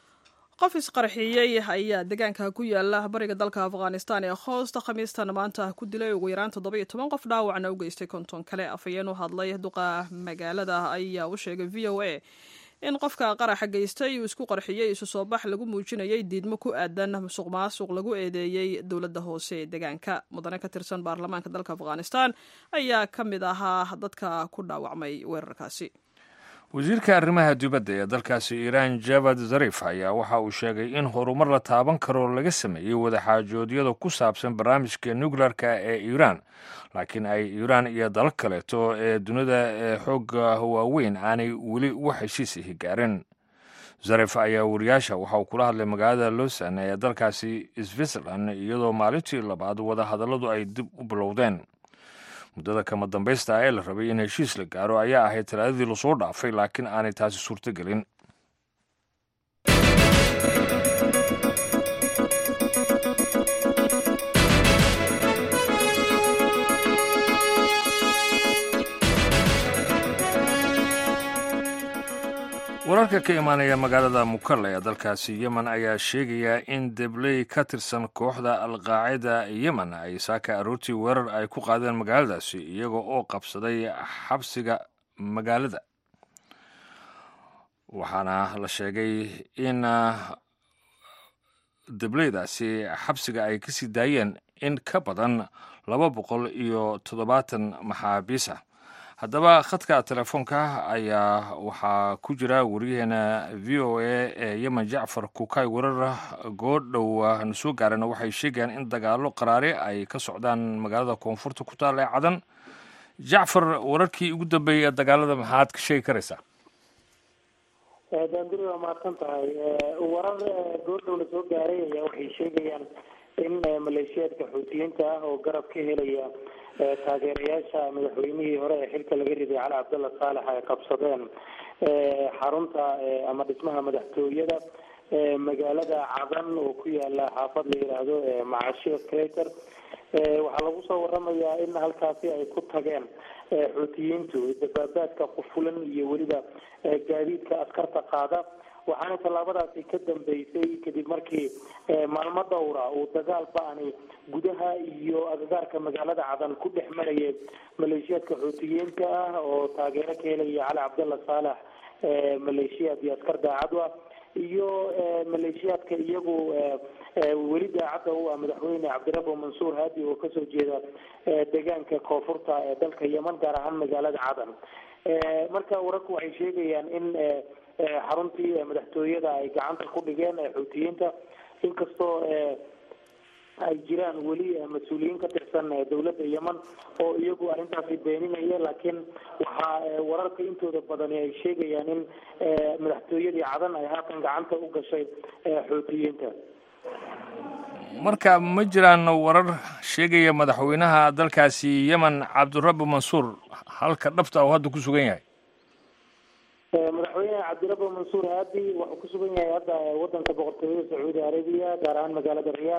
qof isqarxiyey ayaa deegaanka ku yaala bariga dalka afghanistan ee hoosta khamiistan maanta ku dilay ugu yaraan toddoba iyo toban qof dhaawacna u geystay konton kale afhayeen u hadlay duqa magaalada ayaa u sheegay v o a in qofka qaraxa geystay uu isku qarxiyey isu soo bax lagu muujinayay diidmo ku aadan musuq maasuq lagu eedeeyey dowladda hoose ee deegaanka mudane ka tirsan baarlamaanka dalka afghanistan ayaa ka mid ahaa dadka ku dhaawacmay weerarkaasi wasiirka arrimaha dibadda ee dalkaasi iiraan javad zarif ayaa waxa uu sheegay in horumar la taaban karo laga sameeyey wadaxaajoodyada ku saabsan barnaamijka nuklearka ee iiraan laakiin ay iiraan iyo dalal kaleeto ee dunida ee xoogga waaweyn aanay weli wax heshiis ihi gaarin zarif ayaa wariyaasha waxa uu kula hadlay magaalada lausan ee dalkaasi switzerland iyadoo maalintii labaad wadahadalladu ay dib u bilowdeen muddada kama dambaysta ee la rabay in heshiis la gaaro ayaa ahayd talaadadii lasoo dhaafay laakiin aanay taasi suurtogelin wararka ka imaanaya magaalada mukalla ee dalkaasi yemen ayaa sheegaya in debley ka tirsan kooxda alqaacida yemen ay saaka aroortii weerar ay ku qaadeen magaaladaasi iyaga oo qabsaday xabsiga magaalada waxaana la sheegay in debleydaasi xabsiga ay kasii daayeen in ka badan laba boqol iyo toddobaatan maxaabiis ah haddaba khadka telefoonka ayaa waxaa ku jira wariyaheena v o a ee yemen jacfar kukay warar goodhow na soo gaarana waxay sheegayaan in dagaalo qaraari ay ka socdaan magaalada koonfurta ku taal ee cadan jacfar wararkii ugu dambeeyey ee dagaalada maxaad ka sheegi karaysaa daanduri waa mahadsan tahay warar goordhow la soo gaaray ayaa waxay sheegayaan in maleeshiyaadka xuutiyiinta ah oo garab ka helaya taageerayaasha madaxweynihii hore ee xilka laga riday cali cabdalla saalex ay qabsadeen xarunta ama dhismaha madaxtooyada magaalada cadan oo ku yaala xaafad la yidhaahdo macashiyo crater waxaa lagu soo waramayaa in halkaasi ay ku tageen xuutiyiintu dabaabaadka qufulan iyo weliba gaadiidka askarta qaada waxaana tallaabadaasi ka dambeysay kadib markii maalmo dhowra uu dagaal ba-ani gudaha iyo agagaarka magaalada cadan ku dhex marayay maleeshiyaadka xuutiyiinta ah oo taageero ka helaya cali cabdalla saalax maleeshiyaad iyo askar daacadu ah iyo maleeshiyaadka iyagu weli daacadda u ah madaxweyne cabdirabo mansuur haadi oo kasoo jeeda deegaanka koonfurta ee dalka yeman gaar ahaan magaalada cadan marka wararku waxay sheegayaan in xaruntii madaxtooyada ay gacanta ku dhigeen xuutiyiinta inkastoo ay jiraan weli mas-uuliyiin ka tirsan dowladda yeman oo iyagu arrintaasi beeninaya laakiin waxaa wararka intooda badani ay sheegayaan in madaxtooyadii cadan ay haatan gacanta u gashay xuutiyiinta marka ma jiraan warar sheegaya madaxweynaha dalkaasi yemen cabdirabi mansuur halka dhabta uu hadda ku sugan yahay madaxweyne cabdirabo mansuur haadi wuxuu ku sugan yahay hadda wadanka boqortooyada sacuudi arabiya gaar ahaan magaalada riyaad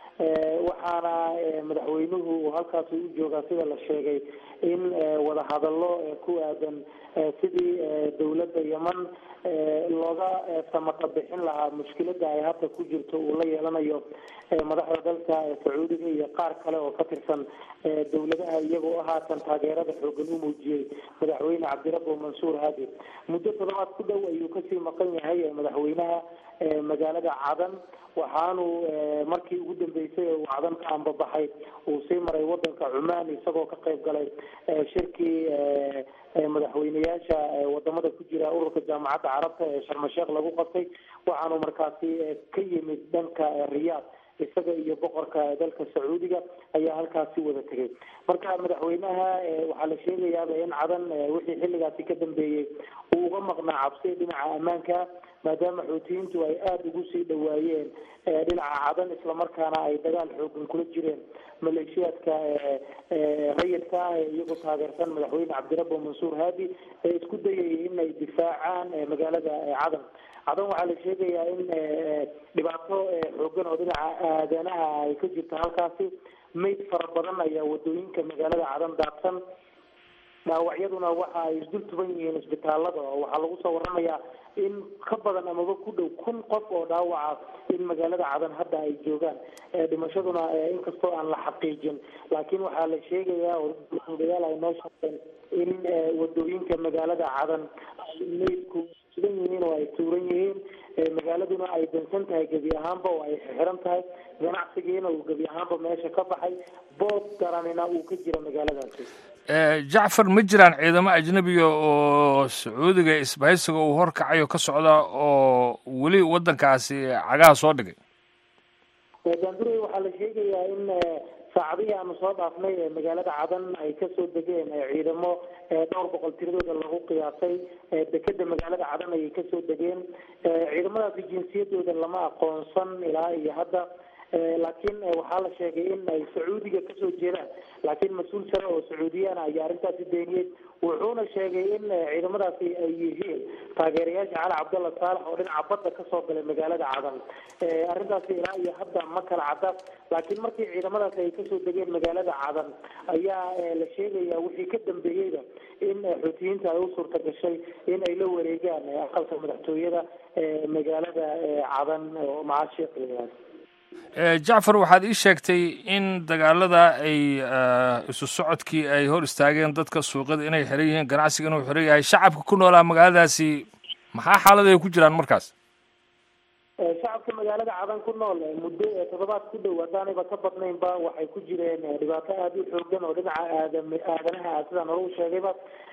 waxaana madaxweynuhu halkaasi u joogaa sida la sheegay in wadahadallo ku aadan sidii dowladda yeman looga samata bixin lahaa mushkilada ay hadda ku jirto uu la yeelanayo madaxda dalka sacuudiga iyo qaar kale oo ka tirsan dowladaha iyagoo haatan taageerada xoogan u muujiyey madaxweyne cabdirabo mansuur haadi muddo toddobaad ku dhow ayuu kasii maqan yahay madaxweynaha magaalada cadan waxaanu markii ugu dambeysay uu cadan ka ambabaxay uu sii maray wadanka cumaan isagoo ka qayb galay shirkii madaxweyneyaasha wadamada ku jira ururka jaamacadda carabta ee sharmasheekh lagu qabtay waxaanu markaasi ka yimid dhanka riyaad isaga iyo boqorka dalka sacuudiga ayaa halkaasi wada tegay marka madaxweynaha waxaa la sheegayaaba in cadan wixii xilligaasi ka dambeeyey uu uga maqnaa cabsi dhinaca ammaanka maadaama xuutiyiintu ay aada ugu sii dhawaayeen dhinaca cadan islamarkaana ay dagaal xoogan kula jireen maleeshiyaadka rayidka ah ee iyagoo taageersan madaxweyne cabdirabo mansuur haadi ee isku dayayay in ay difaacaan magaalada cadan cadan waxaa la sheegayaa in dhibaato xoogan oo dhinaca aadanaha ay ka jirto halkaasi mayd fara badan ayaa wadooyinka magaalada cadan daadsan dhaawacyaduna waxa ay isdul tuban yihiin isbitaalada oo waxaa lagu soo waramayaa in ka badan amaba ku dhow kun qof oo dhaawaca in magaalada cadan hadda ay joogaan dhimashaduna inkastoo aan la xaqiijin laakiin waxaa la sheegayaa odayaal ay noo sheegeen in wadooyinka magaalada cadan maydku sugan yihiin oo ay tuuran yihiin magaaladuna ay dansan tahay gebi ahaanba oo ay xiran tahay ganacsigiina uu gebi ahaanba meesha ka baxay boob daranina uu ka jira magaaladaasi jacfar ma jiraan ciidamo ajnabiga oo sacuudiga isbahaysiga uu horkacayo ka socda oo weli waddankaasi cagaha soo dhigay daandurey waxaa la sheegayaa in saacadihii aanu soo dhaafnay magaalada cadan ay kasoo degeen ciidamo dhowr boqol tiradooda lagu qiyaasay dekeda magaalada cadan ayay kasoo degeen ciidamadaasi jinsiyadooda lama aqoonsan ilaa iyo hadda laakiin waxaa la sheegay in ay sacuudiga kasoo jeedaan laakiin mas-uul sare oo sacuudiyana ayaa arrintaasi beeniyey wuxuuna sheegay in ciidamadaasi ay yihiin taageerayaasha cali cabdalla saalax oo dhinaca badda kasoo galay magaalada cadan arrintaasi ilaa iyo hadda ma kala cadda laakiin markii ciidamadaasi ay kasoo degeen magaalada cadan ayaa la sheegaya wixii ka dambeeyeyba in xuutiyiinta ay u suurta gashay in ay la wareegaan aqalka madaxtooyada magaalada cadan oo macaashiiq jacfar waxaad ii sheegtay in dagaalada ay isu socodkii ay hor istaageen dadka suuqyada inay xiran yihiin ganacsiga inuu xiran yahay shacabka ku noolaa magaaladaasi maxaa xaalad ay ku jiraan markaas shacabka magaalada cadan ku nool muddo toddobaad ku dhow haddaanayba ka badnaynba waxay ku jireen dhibaato aada u xoogan oo dhinaca aadam aadanaha sidaan hore u sheegayba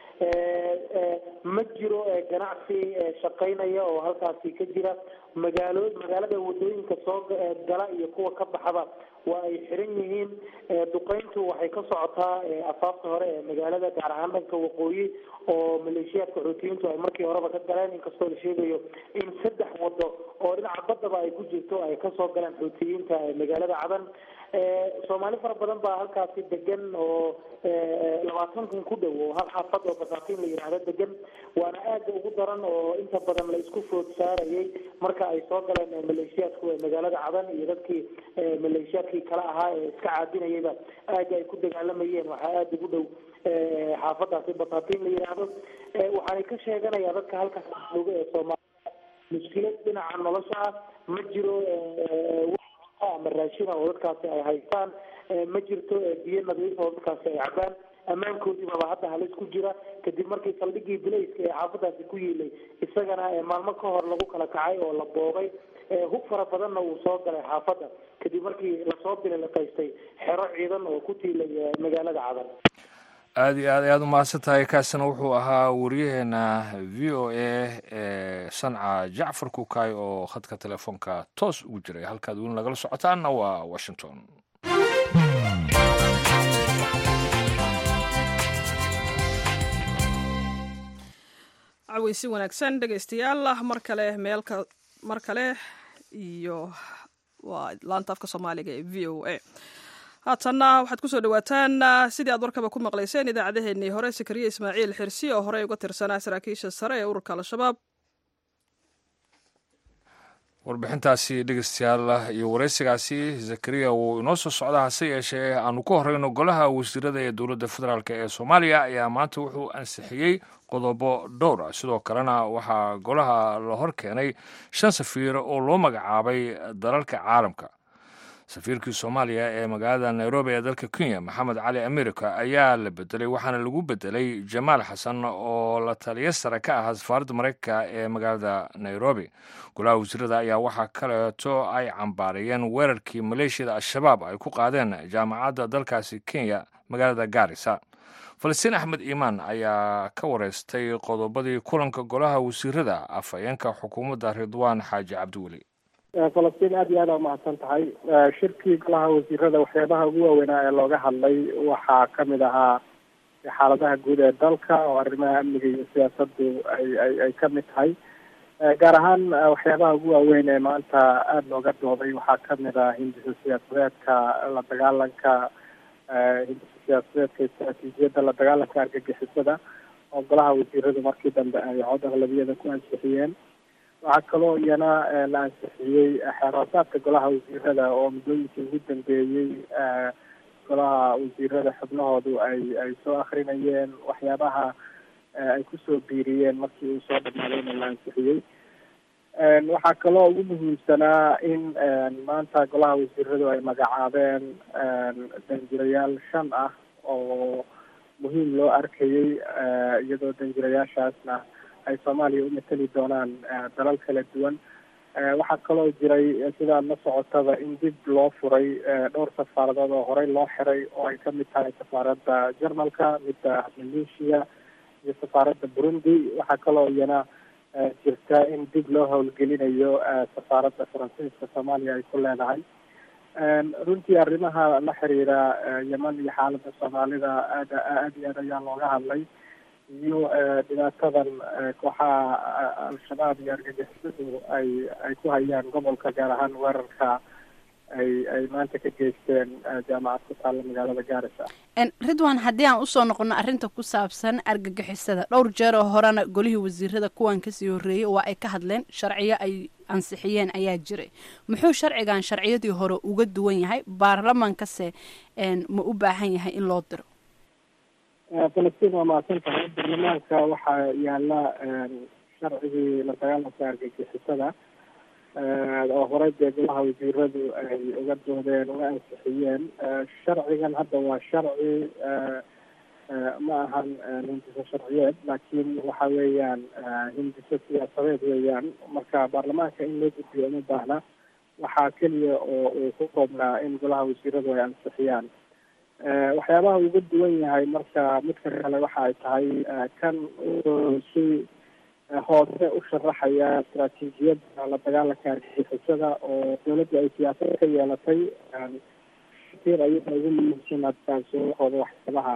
ma jiro ganacsi shaqaynaya oo halkaasi ka jira magaalo magaalada wadooyinka soo gala iyo kuwa ka baxaba waa ay xiran yihiin duqeyntu waxay ka socotaa afaafta hore ee magaalada gaar ahaan dhanka waqooyi oo maleeshiyaadka xuutiyiintu ay markii horeba ka galeen inkastoo la sheegayo in saddex wado oo dhinaca baddaba ay ku jirto ay kasoo galeen xuutiyiinta magaalada cadan soomaali fara badan baa halkaasi degan oo labaatan kun ku dhow oo hal xaafad oo basaatiin la yidhaahdo degan waana aada ugu daran oo inta badan la isku food saarayay marka ay soo galeen maleeshiyaadku magaalada cadan iyo dadkii maleeshiyaadkii kale ahaa ee iska caadinayayba aada ay ku dagaalamayeen waxaa aada ugu dhow xaafadaasi batatiin la yidhaahdo waxaanay ka sheeganayaan dadka halkaas jooga ee soomaaliya mushkilad dhinaca nolosha ah ma jiro ama raashina oo dadkaasi ay haystaan ma jirto biyo nadiif oo dadkaasi ay cabaan ammaankoodiibaba hadda halis ku jira kadib markii saldhigii bilayska ee xaafadaasi ku yiilay isagana maalmo ka hor lagu kala kacay oo la boobay hub fara badanna uu soo galay xaafadda kadib markii lasoo bililiqaystay xero ciidan oo ku tiilay magaalada cadan aada iyo aad ayaad umahadsan tahay kaasina wuxuu ahaa wariyaheena v o a ee sanca jacfar kukaay oo khadka telefoonka toos ugu jiray halkaad weli nagala socotaanna waa washington caweysi wanaagsan dhegaystayaal mar kale meelka mar kale iyo waa laanta afka soomaaliga ee v o a haatanna waxaad kusoo dhawaataan sidii aad warkaba ku maqlayseen idaacaddaheenii hore sakariye ismaaciil xirsi oo horey uga tirsanaa saraakiisha sare ee ururka al-shabaab warbixintaasi dhegeystayaal iyo wareysigaasi zakariya wuu inoo soo socdaa hase yeeshee aanu ku horeyno golaha wasiirada ee dowladda federaalk ee soomaaliya ayaa maanta wuxuu ansixiyey qodobo dhowr ah sidoo kalena waxaa golaha la hor keenay shan safiir oo loo magacaabay dalalka caalamka safiirkii soomaaliya ee magaalada nairobi ee dalka kenya maxamed cali america ayaa la bedelay waxaana lagu bedelay jamaal xasan oo la taliyo sare ka ahaa safaaradda mareykanka ee magaalada nairobi golaha wasiirada ayaa waxaa kaleeto ay cambaarayeen weerarkii maleeshiyada al-shabaab ay ku qaadeen jaamacadda dalkaasi kenya magaalada gaarisa falastiin axmed iimaan ayaa ka wareystay qodobadii kulanka golaha wasiirada afhayeenka xukuumadda ridwaan xaaji cabdiweli falastiin aada iyo aada umahadsan tahay shirkii golaha wasiirada waxyaabaha ugu waaweynaa ee looga hadlay waxaa kamid ahaa xaaladaha guud ee dalka oo arrimaha amniga iyo siyaasaddu ay ay ay kamid tahay gaar ahaan waxyaabaha ugu waaweyn ee maanta aada looga dooday waxaa kamid ah hindisa siyaasadeedka la dagaalanka hindisa siyaasadeedka istaraatiijiyadda la dagaalanka argagixisada oo golaha wasiiradu markii dambe ay cod aqlabiyada ku ansixiyeen waxaa kaloo iyana la ansixiyey xeeroosaadka golaha wasiirada oo muddooyinkii ugu dambeeyey golaha wasiirada xubnahoodu ay ay soo akrinayeen waxyaabaha ay kusoo biiriyeen markii uu soo dhamaadayna la ansixiyey waxaa kaloo ugu muhiimsanaa in maanta golaha wasiiradu ay magacaabeen danjirayaal shan ah oo muhiim loo arkayey iyadoo danjirayaashaasna ay soomaaliya u mateli doonaan dalal kala duwan waxaa kaloo jiray sidaad la socotaba in dib loo furay dhowr safaaradood oo horey loo xiray oo ay kamid tahay safaaradda jarmalka midda maleeshiya iyo safaaradda burundi waxaa kaloo iyana jirta in dib loo howlgelinayo safaaradda faransiiska soomaaliya ay ku leedahay runtii arrimaha la xiriira yeman iyo xaaladda soomaalida aad aad iyo aad ayaa looga hadlay iyo dhibaatadan kooxaha al-shabaab iyo argagixisadu ay ay ku hayaan gobolka gaar ahaan weerarka ay ay maanta ka geysteen jaamacad ku taalla magaalada gaarisa ridwan haddii aan usoo noqono arrinta ku saabsan argagixisada dhowr jeer oo horena golihii wasiirada kuwan kasii horreeyey waa ay ka hadleen sharciyo ay ansixiyeen ayaa jiray muxuu sharcigan sharciyadii hore uga duwan yahay baarlamaankase ma u baahan yahay in loo diro falastiin waa mahadsan tahay baarlamaanka waxaa yaala sharcigii la dagaalanka argagixisada oo horey dee golaha wasiiradu ay uga doodeen uga ansixiyeen sharcigan hadda waa sharci ma ahan hindiso sharciyeed laakiin waxa weeyaan hindiso siyaasadeed weeyaan marka baarlamaanka in loo gudbiyo uma baahna waxaa keliya oo uu ku koobnaa in golaha wasiiradu ay ansixiyaan waxyaabaha uga duwan yahay marka midka kale waxa ay tahay kan si hoose u sharaxaya istaraatiijiyadda la dagaalanka argixisada oo dawladda ay siyaasad ka yeelatay ir ayaga ugu muhiimsan hadkaasoohooda waxyaabaha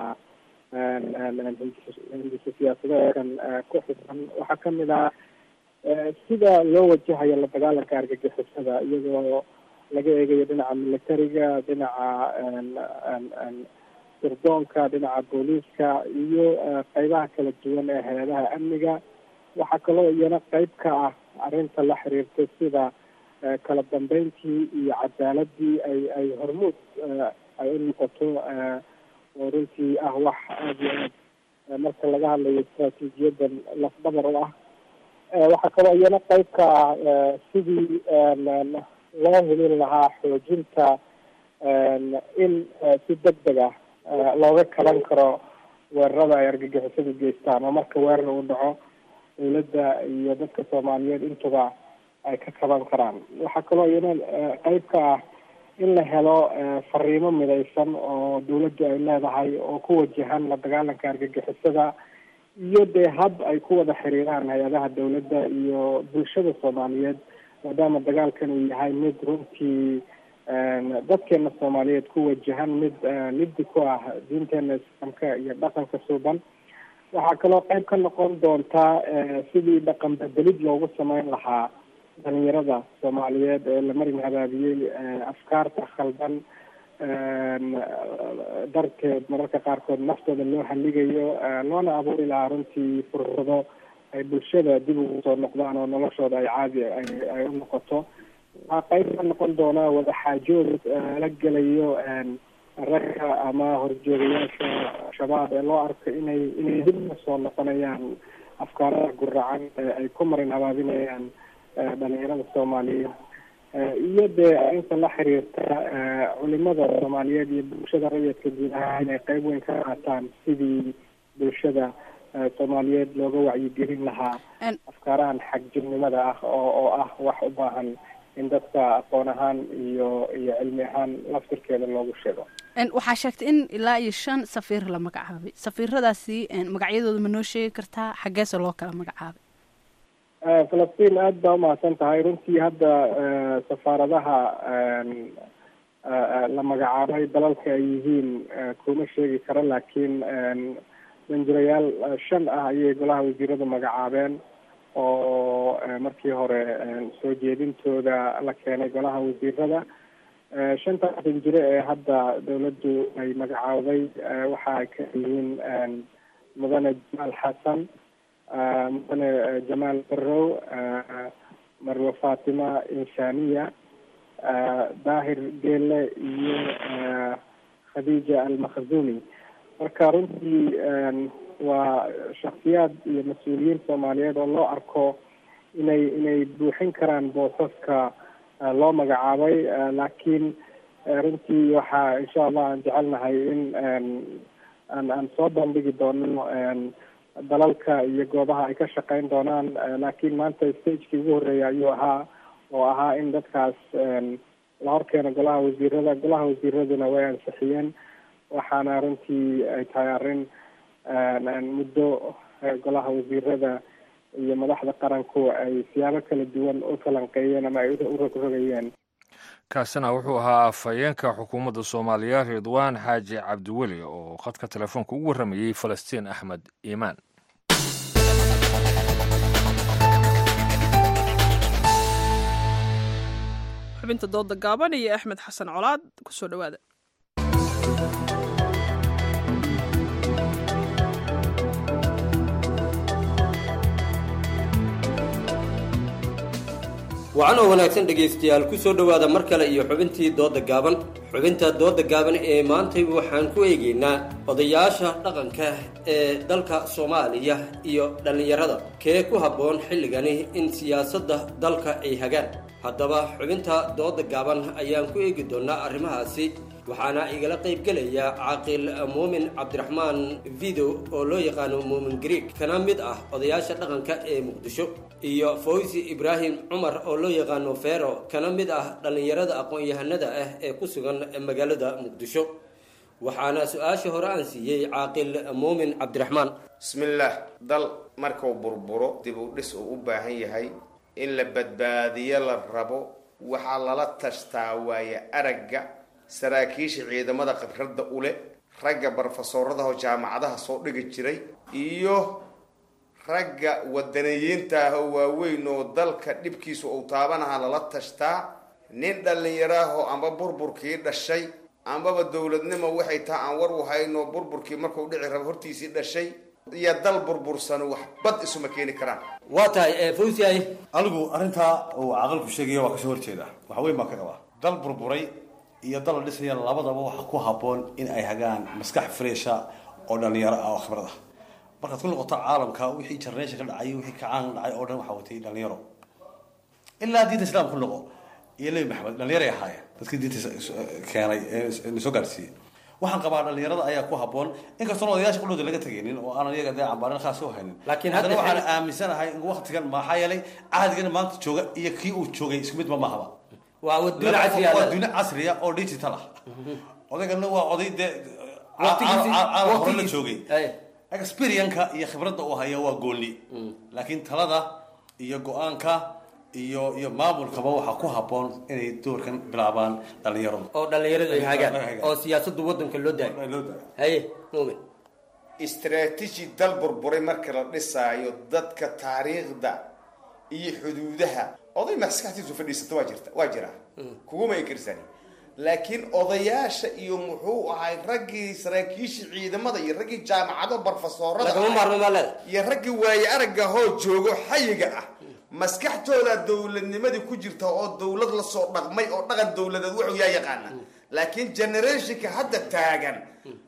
hindisa siyaasadeedkan ku xusan waxaa kamid ah sida loo wajahayo la dagaalanka argagixisada iyadoo laga eegayo dhinaca militariga dhinaca sirdoonka dhinaca booliiska iyo qeybaha kala duwan ee hay-adaha amniga waxaa kaloo iyana qeyb ka ah arrinta la xiriirta sida kala dambeyntii iyo cadaaladii ay ay hormuud ay u noqoto oo runtii ah wax aada iyo aad marka laga hadlayo istraatiijiyadan lafdhabar u ah waxaa kaloo iyana qeyb ka ah sidii loo helin lahaa xoojinta in si deg deg ah looga kaban karo weerarada ay argagixisadu geystaan oo marka weerar uu dhaco dawladda iyo dadka soomaaliyeed intuba ay ka kaban karaan waxaa kaloo iyana qeyb ka ah in la helo fariimo midaysan oo dawladdu ay leedahay oo ku wajahan la dagaalanka argagixisada iyo dee hab ay ku wada xiriiraan hay-adaha dawladda iyo bulshada soomaaliyeed maadaama dagaalkan uu yahay mid runtii dadkeena soomaaliyeed ku wajahan mid liddi ku ah diinteena islaamka iyo dhaqanka suuban waxaa kaloo qeyb ka noqon doontaa sidii dhaqan bedelid loogu sameyn lahaa dhalinyarada soomaaliyeed ee la marin habaabiyey afkaarta khaldan darteed mararka qaarkood naftooda loo haligayo loona abuuri lahaa runtii fursado ay bulshada dib ugu soo noqdaan oo noloshooda ay caadi ay u noqoto waxaa qeyb ka noqon doonaa wadaxaajood la gelayo ragga ama horjoogayaasha shabaab ee loo arko inay inay dib ka soo noqonayaan afkaarada guracan ay ku marin habaabinayaan dhalinyarada soomaaliyeed iyo dee inta la xiriirta culimada soomaaliyeed iyo bulshada rayidka guud ahaan inay qeyb weyn ka qaataan sidii bulshada soomaaliyeed looga wacyigelin lahaa afkaarahan xagjirnimada ah oo oo ah wax u baahan in dadka aqoon ahaan iyo iyo cilmi ahaan laftirkeeda loogu sheego waxaa sheegtay in ilaa iyo shan safiir la magacaabay safiiradaasi magacyadooda ma noo sheegi kartaa xaggeese loo kala magacaabay falastiin aada baa umahadsan tahay runtii hadda safaaradaha la magacaabay dalalka ay yihiin kuma sheegi karo laakiin danjirayaal shan ah ayay golaha wasiirada magacaabeen oo markii hore soo jeedintooda la keenay golaha wasiirada shantaas danjire ee hadda dawladdu ay magacaabday waxa ay ka yihiin mudane jamaal xasan mudane jamaal barow marwe fatima inshaniya daahir geele iyo khadiija almakhzumi marka runtii waa shaksiyaad iyo mas-uuliyiin soomaaliyeed oo loo arko inay inay buuxin karaan boosaska loo magacaabay laakiin runtii waxaa insha allah aan jecelnahay in aan aan soo bandhigi doono dalalka iyo goobaha ay ka shaqeyn doonaan laakiin maanta stagekii ugu horreeya ayuu ahaa oo ahaa in dadkaas la horkeeno golaha wasiirada golaha wasiiraduna way ansixiyeen waxaana runtii ay tahay arrin muddo golaha wasiirada iyo madaxda qaranku ay siyaabo kala duwan u falanqeeyeen ama ay u rogrogayeen kaasina wuxuu ahaa afhayeenka xukuumadda soomaaliya ridwaan xaaji cabdiweli oo khadka telefoonka ugu warramayey falastiin axmed iimaan xubinta dooda gaaban iyo axmed xasan colaad kusoo dhowaada wacan oo wanaagsan dhegaystayaal ku soo dhowaada mar kale iyo xubintii dooda gaaban xubinta dooda gaaban ee maantay waxaan ku eegaynaa odayaasha dhaqanka ee dalka soomaaliya iyo dhallinyarada kee ku habboon xilligani in siyaasadda dalka ay hagaan haddaba xubinta dooda gaaban ayaan ku eegi doonnaa arrimahaasi waxaana igala qaybgelaya caaqil muumin cabdiraxmaan video oo loo yaqaano muumin greeg kana mid ah odayaasha dhaqanka ee muqdisho iyo fawsi ibraahim cumar oo loo yaqaano fero kana mid ah dhallinyarada aqoon-yahanada ah ee ku sugan magaalada muqdisho waxaana su-aasha hore aan siiyey caaqil muumin cabdiraxmaan bismillaah dal markuu burburo dib u dhis uu u baahan yahay in la badbaadiyo la rabo waxaa lala tashtaa waaye aragga saraakiisha ciidamada khibradda ule ragga barofesooradaho jaamacadaha soo dhigi jiray iyo ragga wadaniyiinta ah oo waaweyn oo dalka dhibkiisu uu taabanaha lala tashtaa nin dhallinyaraahoo amba burburkii dhashay ambaba dowladnimo waxay taha aan war u hayno burburkii markuu dhici rabo hortiisii dhashay iyo dal burbursan wax bad isuma keeni karaan waa tahay anigu arrintaa uu caqalku sheegaya waa kasoo horjeeda wax weyn baan ka qabaa dal burburay iyo dal la dhisaya labadaba waxa ku haboon in ay hagaan maskax fresha oo dhalinyaro ah oo khibrad ah markaad ku noqoto caalamka wixii generation ka dhacay wixii kacaan dhacay oo dhan waxaa watay dhalinyaro ilaa diinta islaamka ku noqo iyo nebi maxamed dhalinyaro ay ahaayeen dadkii diinta keenay ee soo gaarsiiyey waxaan qabaa dhalinyarada ayaa ku haboon inkastoon odayaasha qudhooda laga tegaynin oo aanan iyaga dee cambaarin khaas u haynin Laakiin haddana hadda- waxaan aaminsanahay in waqtigan maxaa yeelay cahdigan maanta jooga iyo kii uu joogay isku mid ma mahaba waa waduun casri ah waa dunia casriya oo digital ah odaygana waa oday dee Waqtigiisii- hore la waqtigiisii- joogay experienka iyo khibradda uu haya waa gooni laakiin talada iyo go-aanka iyo iyo maamulkaba waxaa ku haboon inay doorkan bilaabaan dhalinyaradu oo dhalinyaradu ay hagaan oo siyaasadda waddanka loo daayo haye muumin istaraatiiji dal burburay marka la dhisaayo dadka taariikhda iyo xuduudaha oday maskaxdiisu fadhiisata waa jirta waa jira kuguma inkirsani laakiin odayaasha iyo muxuu ahay raggii saraakiishii ciidamada iyo raggii jaamacado barfasoorada Lagama ahay, maarmo maalada. iyo raggii waaye aragga hoo joogo xayiga ah maskaxtooda dowladnimadii ku jirta oo dowlad lasoo dhaqmay oo dhaqan dowladeed wuxuu yaa yaqaana laakiin generationka hadda taagan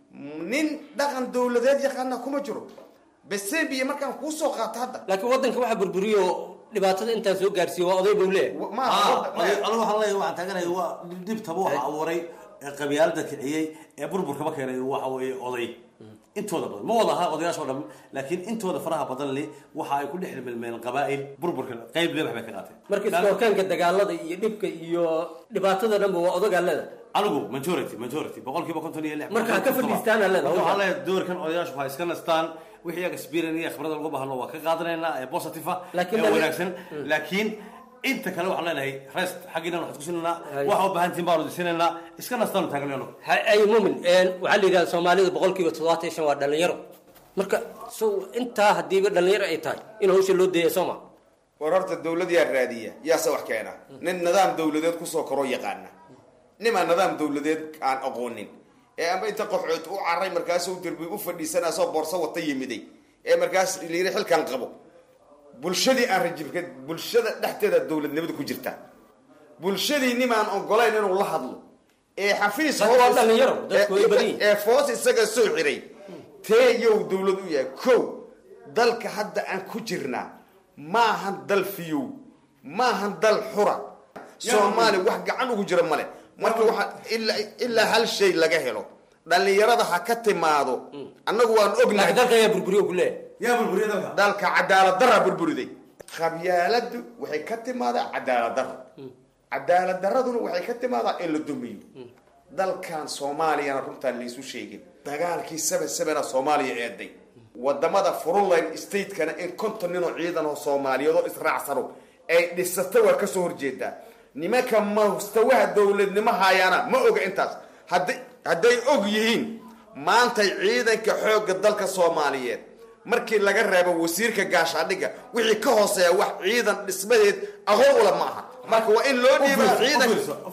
nin dhaqan dowladeed yaqaana kuma jiro besebiya markaan kuusoo qaato hadda laakiin waddanka waxa burburiyo dhibaatada intaa soo gaarsiiyo waa oday buu leeyahay anigu waxaan leeyahay waxaan taaganaya waa dhibtaba waxa abuuray ee qabyaalada kiciyey ee burburkaba keenay waxa weeye oday intooda badan ma wada aha odayaasha oo dhan laakiin intooda faraha badan li waxa ay ku dhex milmeen qabaa'il burburka qayb leebax bay ka qaateen marka iskoorkaanka dagaalada iyo dhibka iyo dhibaatada dhanba waa odagaa leeda anigu majority majority boqolkiiba konton iyo lix Marka ha ka fadhiistaan aa leedahay. waxaan leeyahay doorkan odayaashu waxay iska nastaan wixii iyaga experience iyo khibrada lagu bahno waa ka qaadanaynaa ee positive ah Laakiin ee dali- wanaagsan laakiin inta kale waxaan leenahay rest xaggiina waxaad ku sinaynaa waxa u baahan tihin baanu disinaynaa iska nastaanu taagnayno ay muumin waxaa la yidhahda soomaalida boqolkiiba toddobaatan iyo shan waa dhalinyaro marka so intaa hadiiba dhalinyaro ay tahay in hawsha loo deeya sooma war horta dowlad yaa raadiya yaase wax keena nin nidaam dowladeed kusoo koroo yaqaana nimaa nidaam dowladeed aan aqoonin ee amba inta qoxood u caray markaasuu derbi u fadhiisanaa soo boorso wata yimiday ee markaas layiri xilkan qabo bulshadii aan rajibka bulshada dhexdeeda dowladnimada ku jirta bulshadii nimaan ogolayn inuu la hadlo ee xafiis Dadku waa dhalinyaro, dadku way badan yihiin. ee foos isaga soo xiray tee yow dowlad u yahay kow dalka hadda aan ku jirnaa maahan dal fiyow maahan dal xura soomaali wax gacan ugu jira male marka waxaa ilaa ilaa hal shay laga helo dhalinyarada ha ka timaado annagu waan ognahay dalka ayaa burburiyo ku leeyahay yaa burburiya dalka dalka cadaalad darra burburiday qabyaaladu waxay ka timaadaa cadaalad darro cadaalad darraduna waxay ka timaadaa in la dumiyo dalkan soomaaliyana runtaan laysu sheegin dagaalkii seven sevena soomaaliya eeday wadamada frontline statekana in konton ninoo ciidan oo soomaaliyeed oo israacsano ay dhisato waa kasoo horjeedaa nimanka mustawaha dowladnimo hayaana ma oga intaas hadday hadday og yihiin maantay ciidanka xoogga dalka soomaaliyeed markii laga reebo wasiirka gaashaadhiga wixii ka hooseeya wax ciidan dhismadeed aqoon ula ma aha marka waa in loo dhiibaa ciidan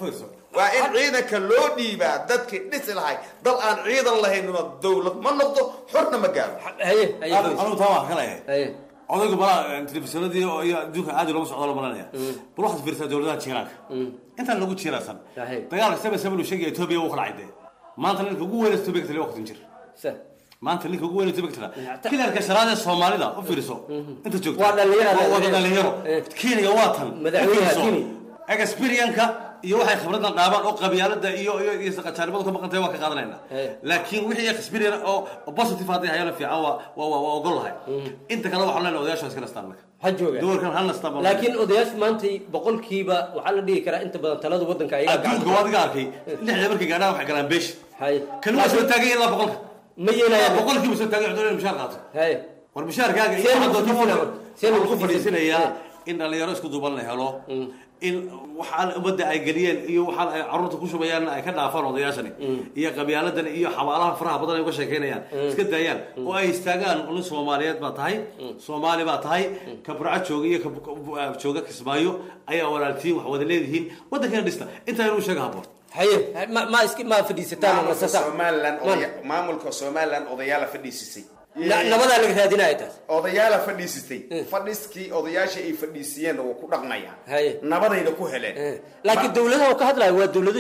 waa in ciidanka loo dhiibaa dadkii dhisi lahay dal aan ciidan lahaynuna dowlad ma noqdo xorna ma gaaro anigu taa waan ka leeyahay odaygu malaa telefishinadii iyo adduunka aadi looga socdo la malanaya bal waxaad fiirsaa dowladaha jiiraanka intaan lagu jiiraasan dagaalka seven seven uu sheegaya etoobiya wuu kala cadee maanta ninka ugu weyn etoobiya ka taliya waqtin jir maanta ninka ugu weyn etoobiya ka taliya kilarka shanaad ee soomaalida u fiiriso inta joogta Waa dhalinyaro. waa wada dhalinyaro kenya waa tan Madaxweynaha U fiirso. Kenya. experienka iyo waxay khibradan dhaabaan oo qabyaalada iyo iyo iyo saqajaanimadu ka maqantay waa ka qaadanayna laakiin wixii experience oo oo positive hadday hayana fiican waa waa waa waa ogol lahay inta kale waxaan leenahay odayaasha iska nastaan marka ha jooga doorkan hal nastaan baan laakiin odayaashu maanta boqolkiiba waxaa la dhihi karaa inta badan talada waddanka ayaga adduunka waad iga arkay lixda markay gaadhaan waxay galaan beesh kan waa soo taagay ilaa boqolka ma yeelayaan boqolkiiba soo taagay cudurada mushaar qaato war mushaarkaaga Seen lagu fadhiisinaya? Seen lagu ku fadhiisinayaa in dhalinyaro isku duuban la helo in waxaan ummadda ay geliyeen iyo waxaan ay carruurta ku shubayaan ay ka dhaafaan odayaashani iyo qabyaaladan iyo xabaalaha faraha badan ay uga sheekeynayaan iska daayaan oo ay istaagaan nin soomaaliyeed baa tahay soomaali baa tahay ka burca jooga iyo ka bu- jooga kismaayo ayaa walaaltiin wax wada leedihiin waddankeena dhista intaa inuu sheega haboon haye ma ma iski ma fadhiisataan oo maamulka nasataan somalilan odaya- maamulka somalilan odayaala fadhiisisay nabadaa laga raadinaya taas odayaala fadhiisitay fadhiskii odayaasha ay fadhiisiyeenna waa ku dhaqmayaan nabadayna ku heleen laakiin dawladaha uu ka hadlayo waa dawlado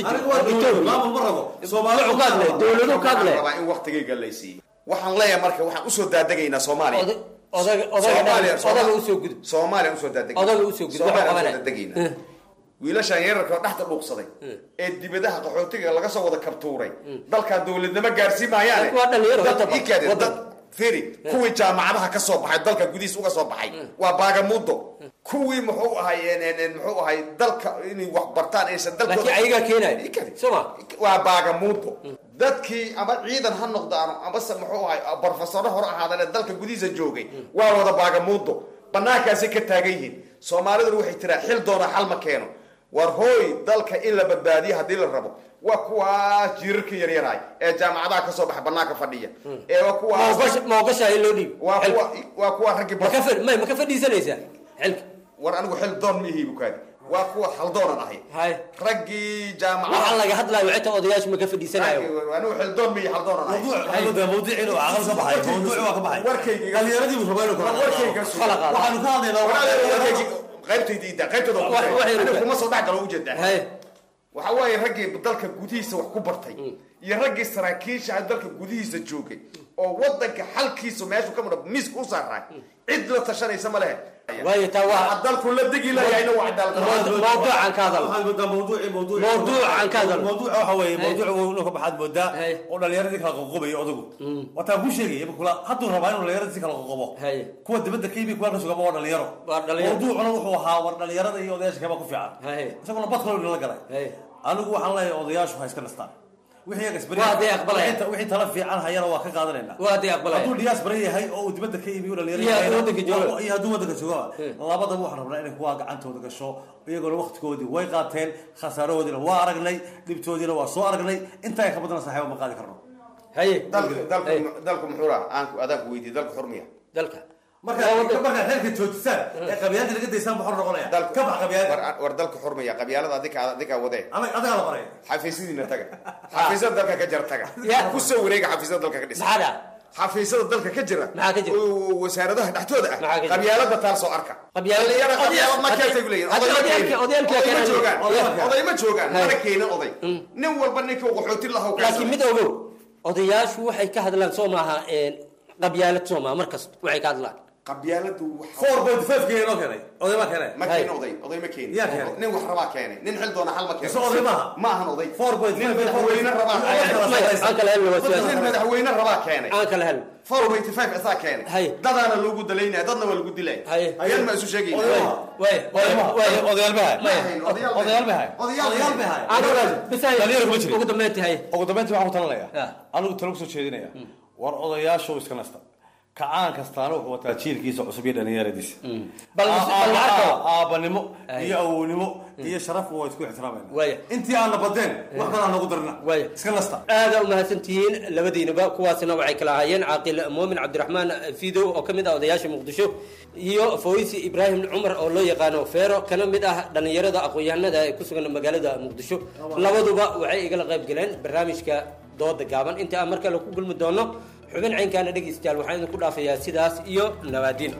dawladu ka hadlaya rabaa in waktigayga laysiiyo waxaan leeyahay marka waxaan usoo daadagaynaa soomaaliya odaga odaga odaga usoo gudub soomaaliya usoo daadegayna odaga usoo gudub soomaaliya waxa usoo daadegayna wiilashaan yararka oo dhexda dhuuqsaday ee dibadaha qaxootiga laga soo wada kabtuuray dalkan dawladnimo gaarsiin maayaane waa dhalinyaro dad inta badan. ii kaadeen, dad firi kuwii jaamacadaha ka soo baxay dalka gudihiis uga soo baxay waa baagamudo kuwii muxuu ahay en- en- en- muxuu ahay dalka inay wax bartaan aysan dalkooda laakiin ayagaa keenaya Ii kaadi. soma waa baagamuudo dadkii ama ciidan ha noqdaano amase muxuu ahay barofesoro hore ahaadane dalka gudihiisa joogay waa wada baagamuudo banaankaasay ka taagan yihiin soomaaliduna waxay tiraa xil doona xal ma keeno war hooy dalka in la badbaadiyo haddii la rabo waa kuwaas jiirarka yaryaraay ee jaamacadaha ka soo baxa banaanka fadhiya ee waa kuwaas ma ogashaa in loo dhiibo waa kuwa waa kuwa raggii ma ka fad- may ma ka fadhiisanaysaa xilka war anigu xil doon ma ihi bukaadi waa kuwa haldoonan ahay raggii jaamacadaha waxaa laga hadlayo xitaa odayaashu ma ka fadhiisanayo anigu xil doon ma ihi haldoonan ahay qaybtaydiidaqaybtooda soo dhex galo ujeedaa waxa waaye raggii dalka gudihiisa wax ku bartay iyo raggii saraakiisha dalka gudihiisa joogay oo wadanka xalkiisa meeshu ka mudho miiska u saaray cid la tashanaysa ma lehe waayo taa waa dalku la degi lahayna waa mawduucan ka hadal mawduucan ka hadal mawduuca waxa weeye mawduuca inuu ka baxaad moodaa oo dhalinyaradii kala qoqobayo odagu wataan ku sheegaya kula hadduu rabaa inuu dhalinyaradii kala qoqobo kuwa dibadda ka yimi kuwa ka sugaba waa dhalinyaro mawduucuna wuxuu ahaa war dhalinyarada iyo odayaasha kaba ku fiican isaguna badkalo la galay anigu waxaan leeyahay odayaashu ha iska nastaan wixii iyaga isbari- Waa hadday aqbalayaan. wixii- wixii tala fiican hayana waa ka qaadanayna Waa hadday aqbalayaan. hadduu diyaasbara yahay oo uu dibadda ka yimi uu dhalinyaro Iyo hadduu yahay, waddanka joogo. iyo hadduu waddanka jooga labadaba waxaan rabnaa inay kuwaa gacantooda gasho iyaguna waktigoodii way qaateen khasaarahoodiina waa aragnay dhibtoodiina waa soo aragnay intaa ka badana saaxiiba ma qaadi karno haye dalku dalku dalku muxuu raha aan adaan ku weydiiyey dalku xurmiya dalka markaa markaa xeerka joojisaan ee qabyaalada laga daysaan muxuu noqonaya ka bax qabyaalada war war dalku xurmiya qabyaalada adika adika wadee adagaa la baraya xafiisyadiina taga xafiisyada dalka ka jira taga ku soo wareega xafiisyada dalka ka dhisa maxaa dhaca xafiisyada dalka ka jira maxaa ka jira oo wasaaradaha dhexdooda ah Maxaa ka jira? qabyaalada taal soo arka Qabyaalada- Dhalinyaro qabyaalad ma Hadda- keentay ku leeyihin hadda oday ma odayaalka- keenin. odayaalka Oday ma keenan. joogaan Odayaalka. oday ma joogaan Hay. mana keenin oday nin walba ninka uu qaxooti lahaa uu laakiin mid ogow odayaashu waxay ka hadlaan soo maaha qabyaalad soo maaha mar kasta waxay ka hadlaan qabyaaladu four point five keenay noo keenay oday baa keenay ma keenin oday oday ma keenin Yaa keenay. nin wax rabaa keenay nin xil doona xal ma keenin Mise oday maaha? ma ahan oday four point nin five madaxweyne rabaa aan kala helno waa sidaas. nin madaxweyne rabaa keenay aan kala helno four point five asaa keenay dadaana loogu dalaynaya dadna waa lagu dilay ayaan ma isu sheegayna way way odayaal bahay odayaal bahay odayaal bahay dhalinyaro kuma jirin ugu dambeyntii hay ugu dambeyntii waxaan ku talinayaa anigu talo kusoo jeedinaya war odayaashu iska nasta kacaan kastaana wuxuu wataa jiilkiisa cusub iyo dhalinyaradiisa Bal- bal lacagta. aabanimo iyo awownimo iyo sharaf waa isku ixtiraamayna intii aan nabadeen wax kale aan nagu darina iska nasta aada u mahadsantihiin labadiinaba kuwaasina waxay kala ahaayeen caaqil muumin cabdiraxmaan fidow oo ka mid ah odayaasha muqdisho iyo fawisi ibraahim cumar oo loo yaqaano feero kana mid ah dhallinyarada aqoon-yahanada ee ku sugan magaalada muqdisho labaduba waxay igala qayb galeen barnaamijka dooda gaaban inta aan mar kale ku gulmi doono xubin caynkaana dhegaystayaal waxaan idinku dhaafayaa sidaas iyo nabaadiin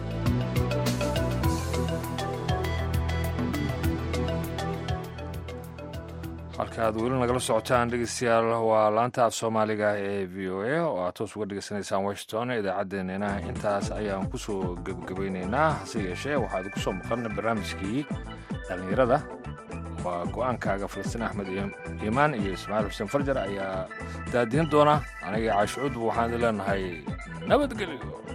halka aad weli nagala socotaan dhegeystayaal waa laanta af soomaaliga ee v o a oo aad toos uga dhegeysanaysaan washington idaacaddeenina intaas ayaan kusoo gebagabeyneynaa hase yeeshee waxaad ku soo maqan barnaamijkii dhallinyarada waa go-aankaaga falastiin axmed iimaan iyo ismaaciil xuseen farjar ayaa daadiin doona aniga caashicuudba waxaan idin leenahay nabadgelyo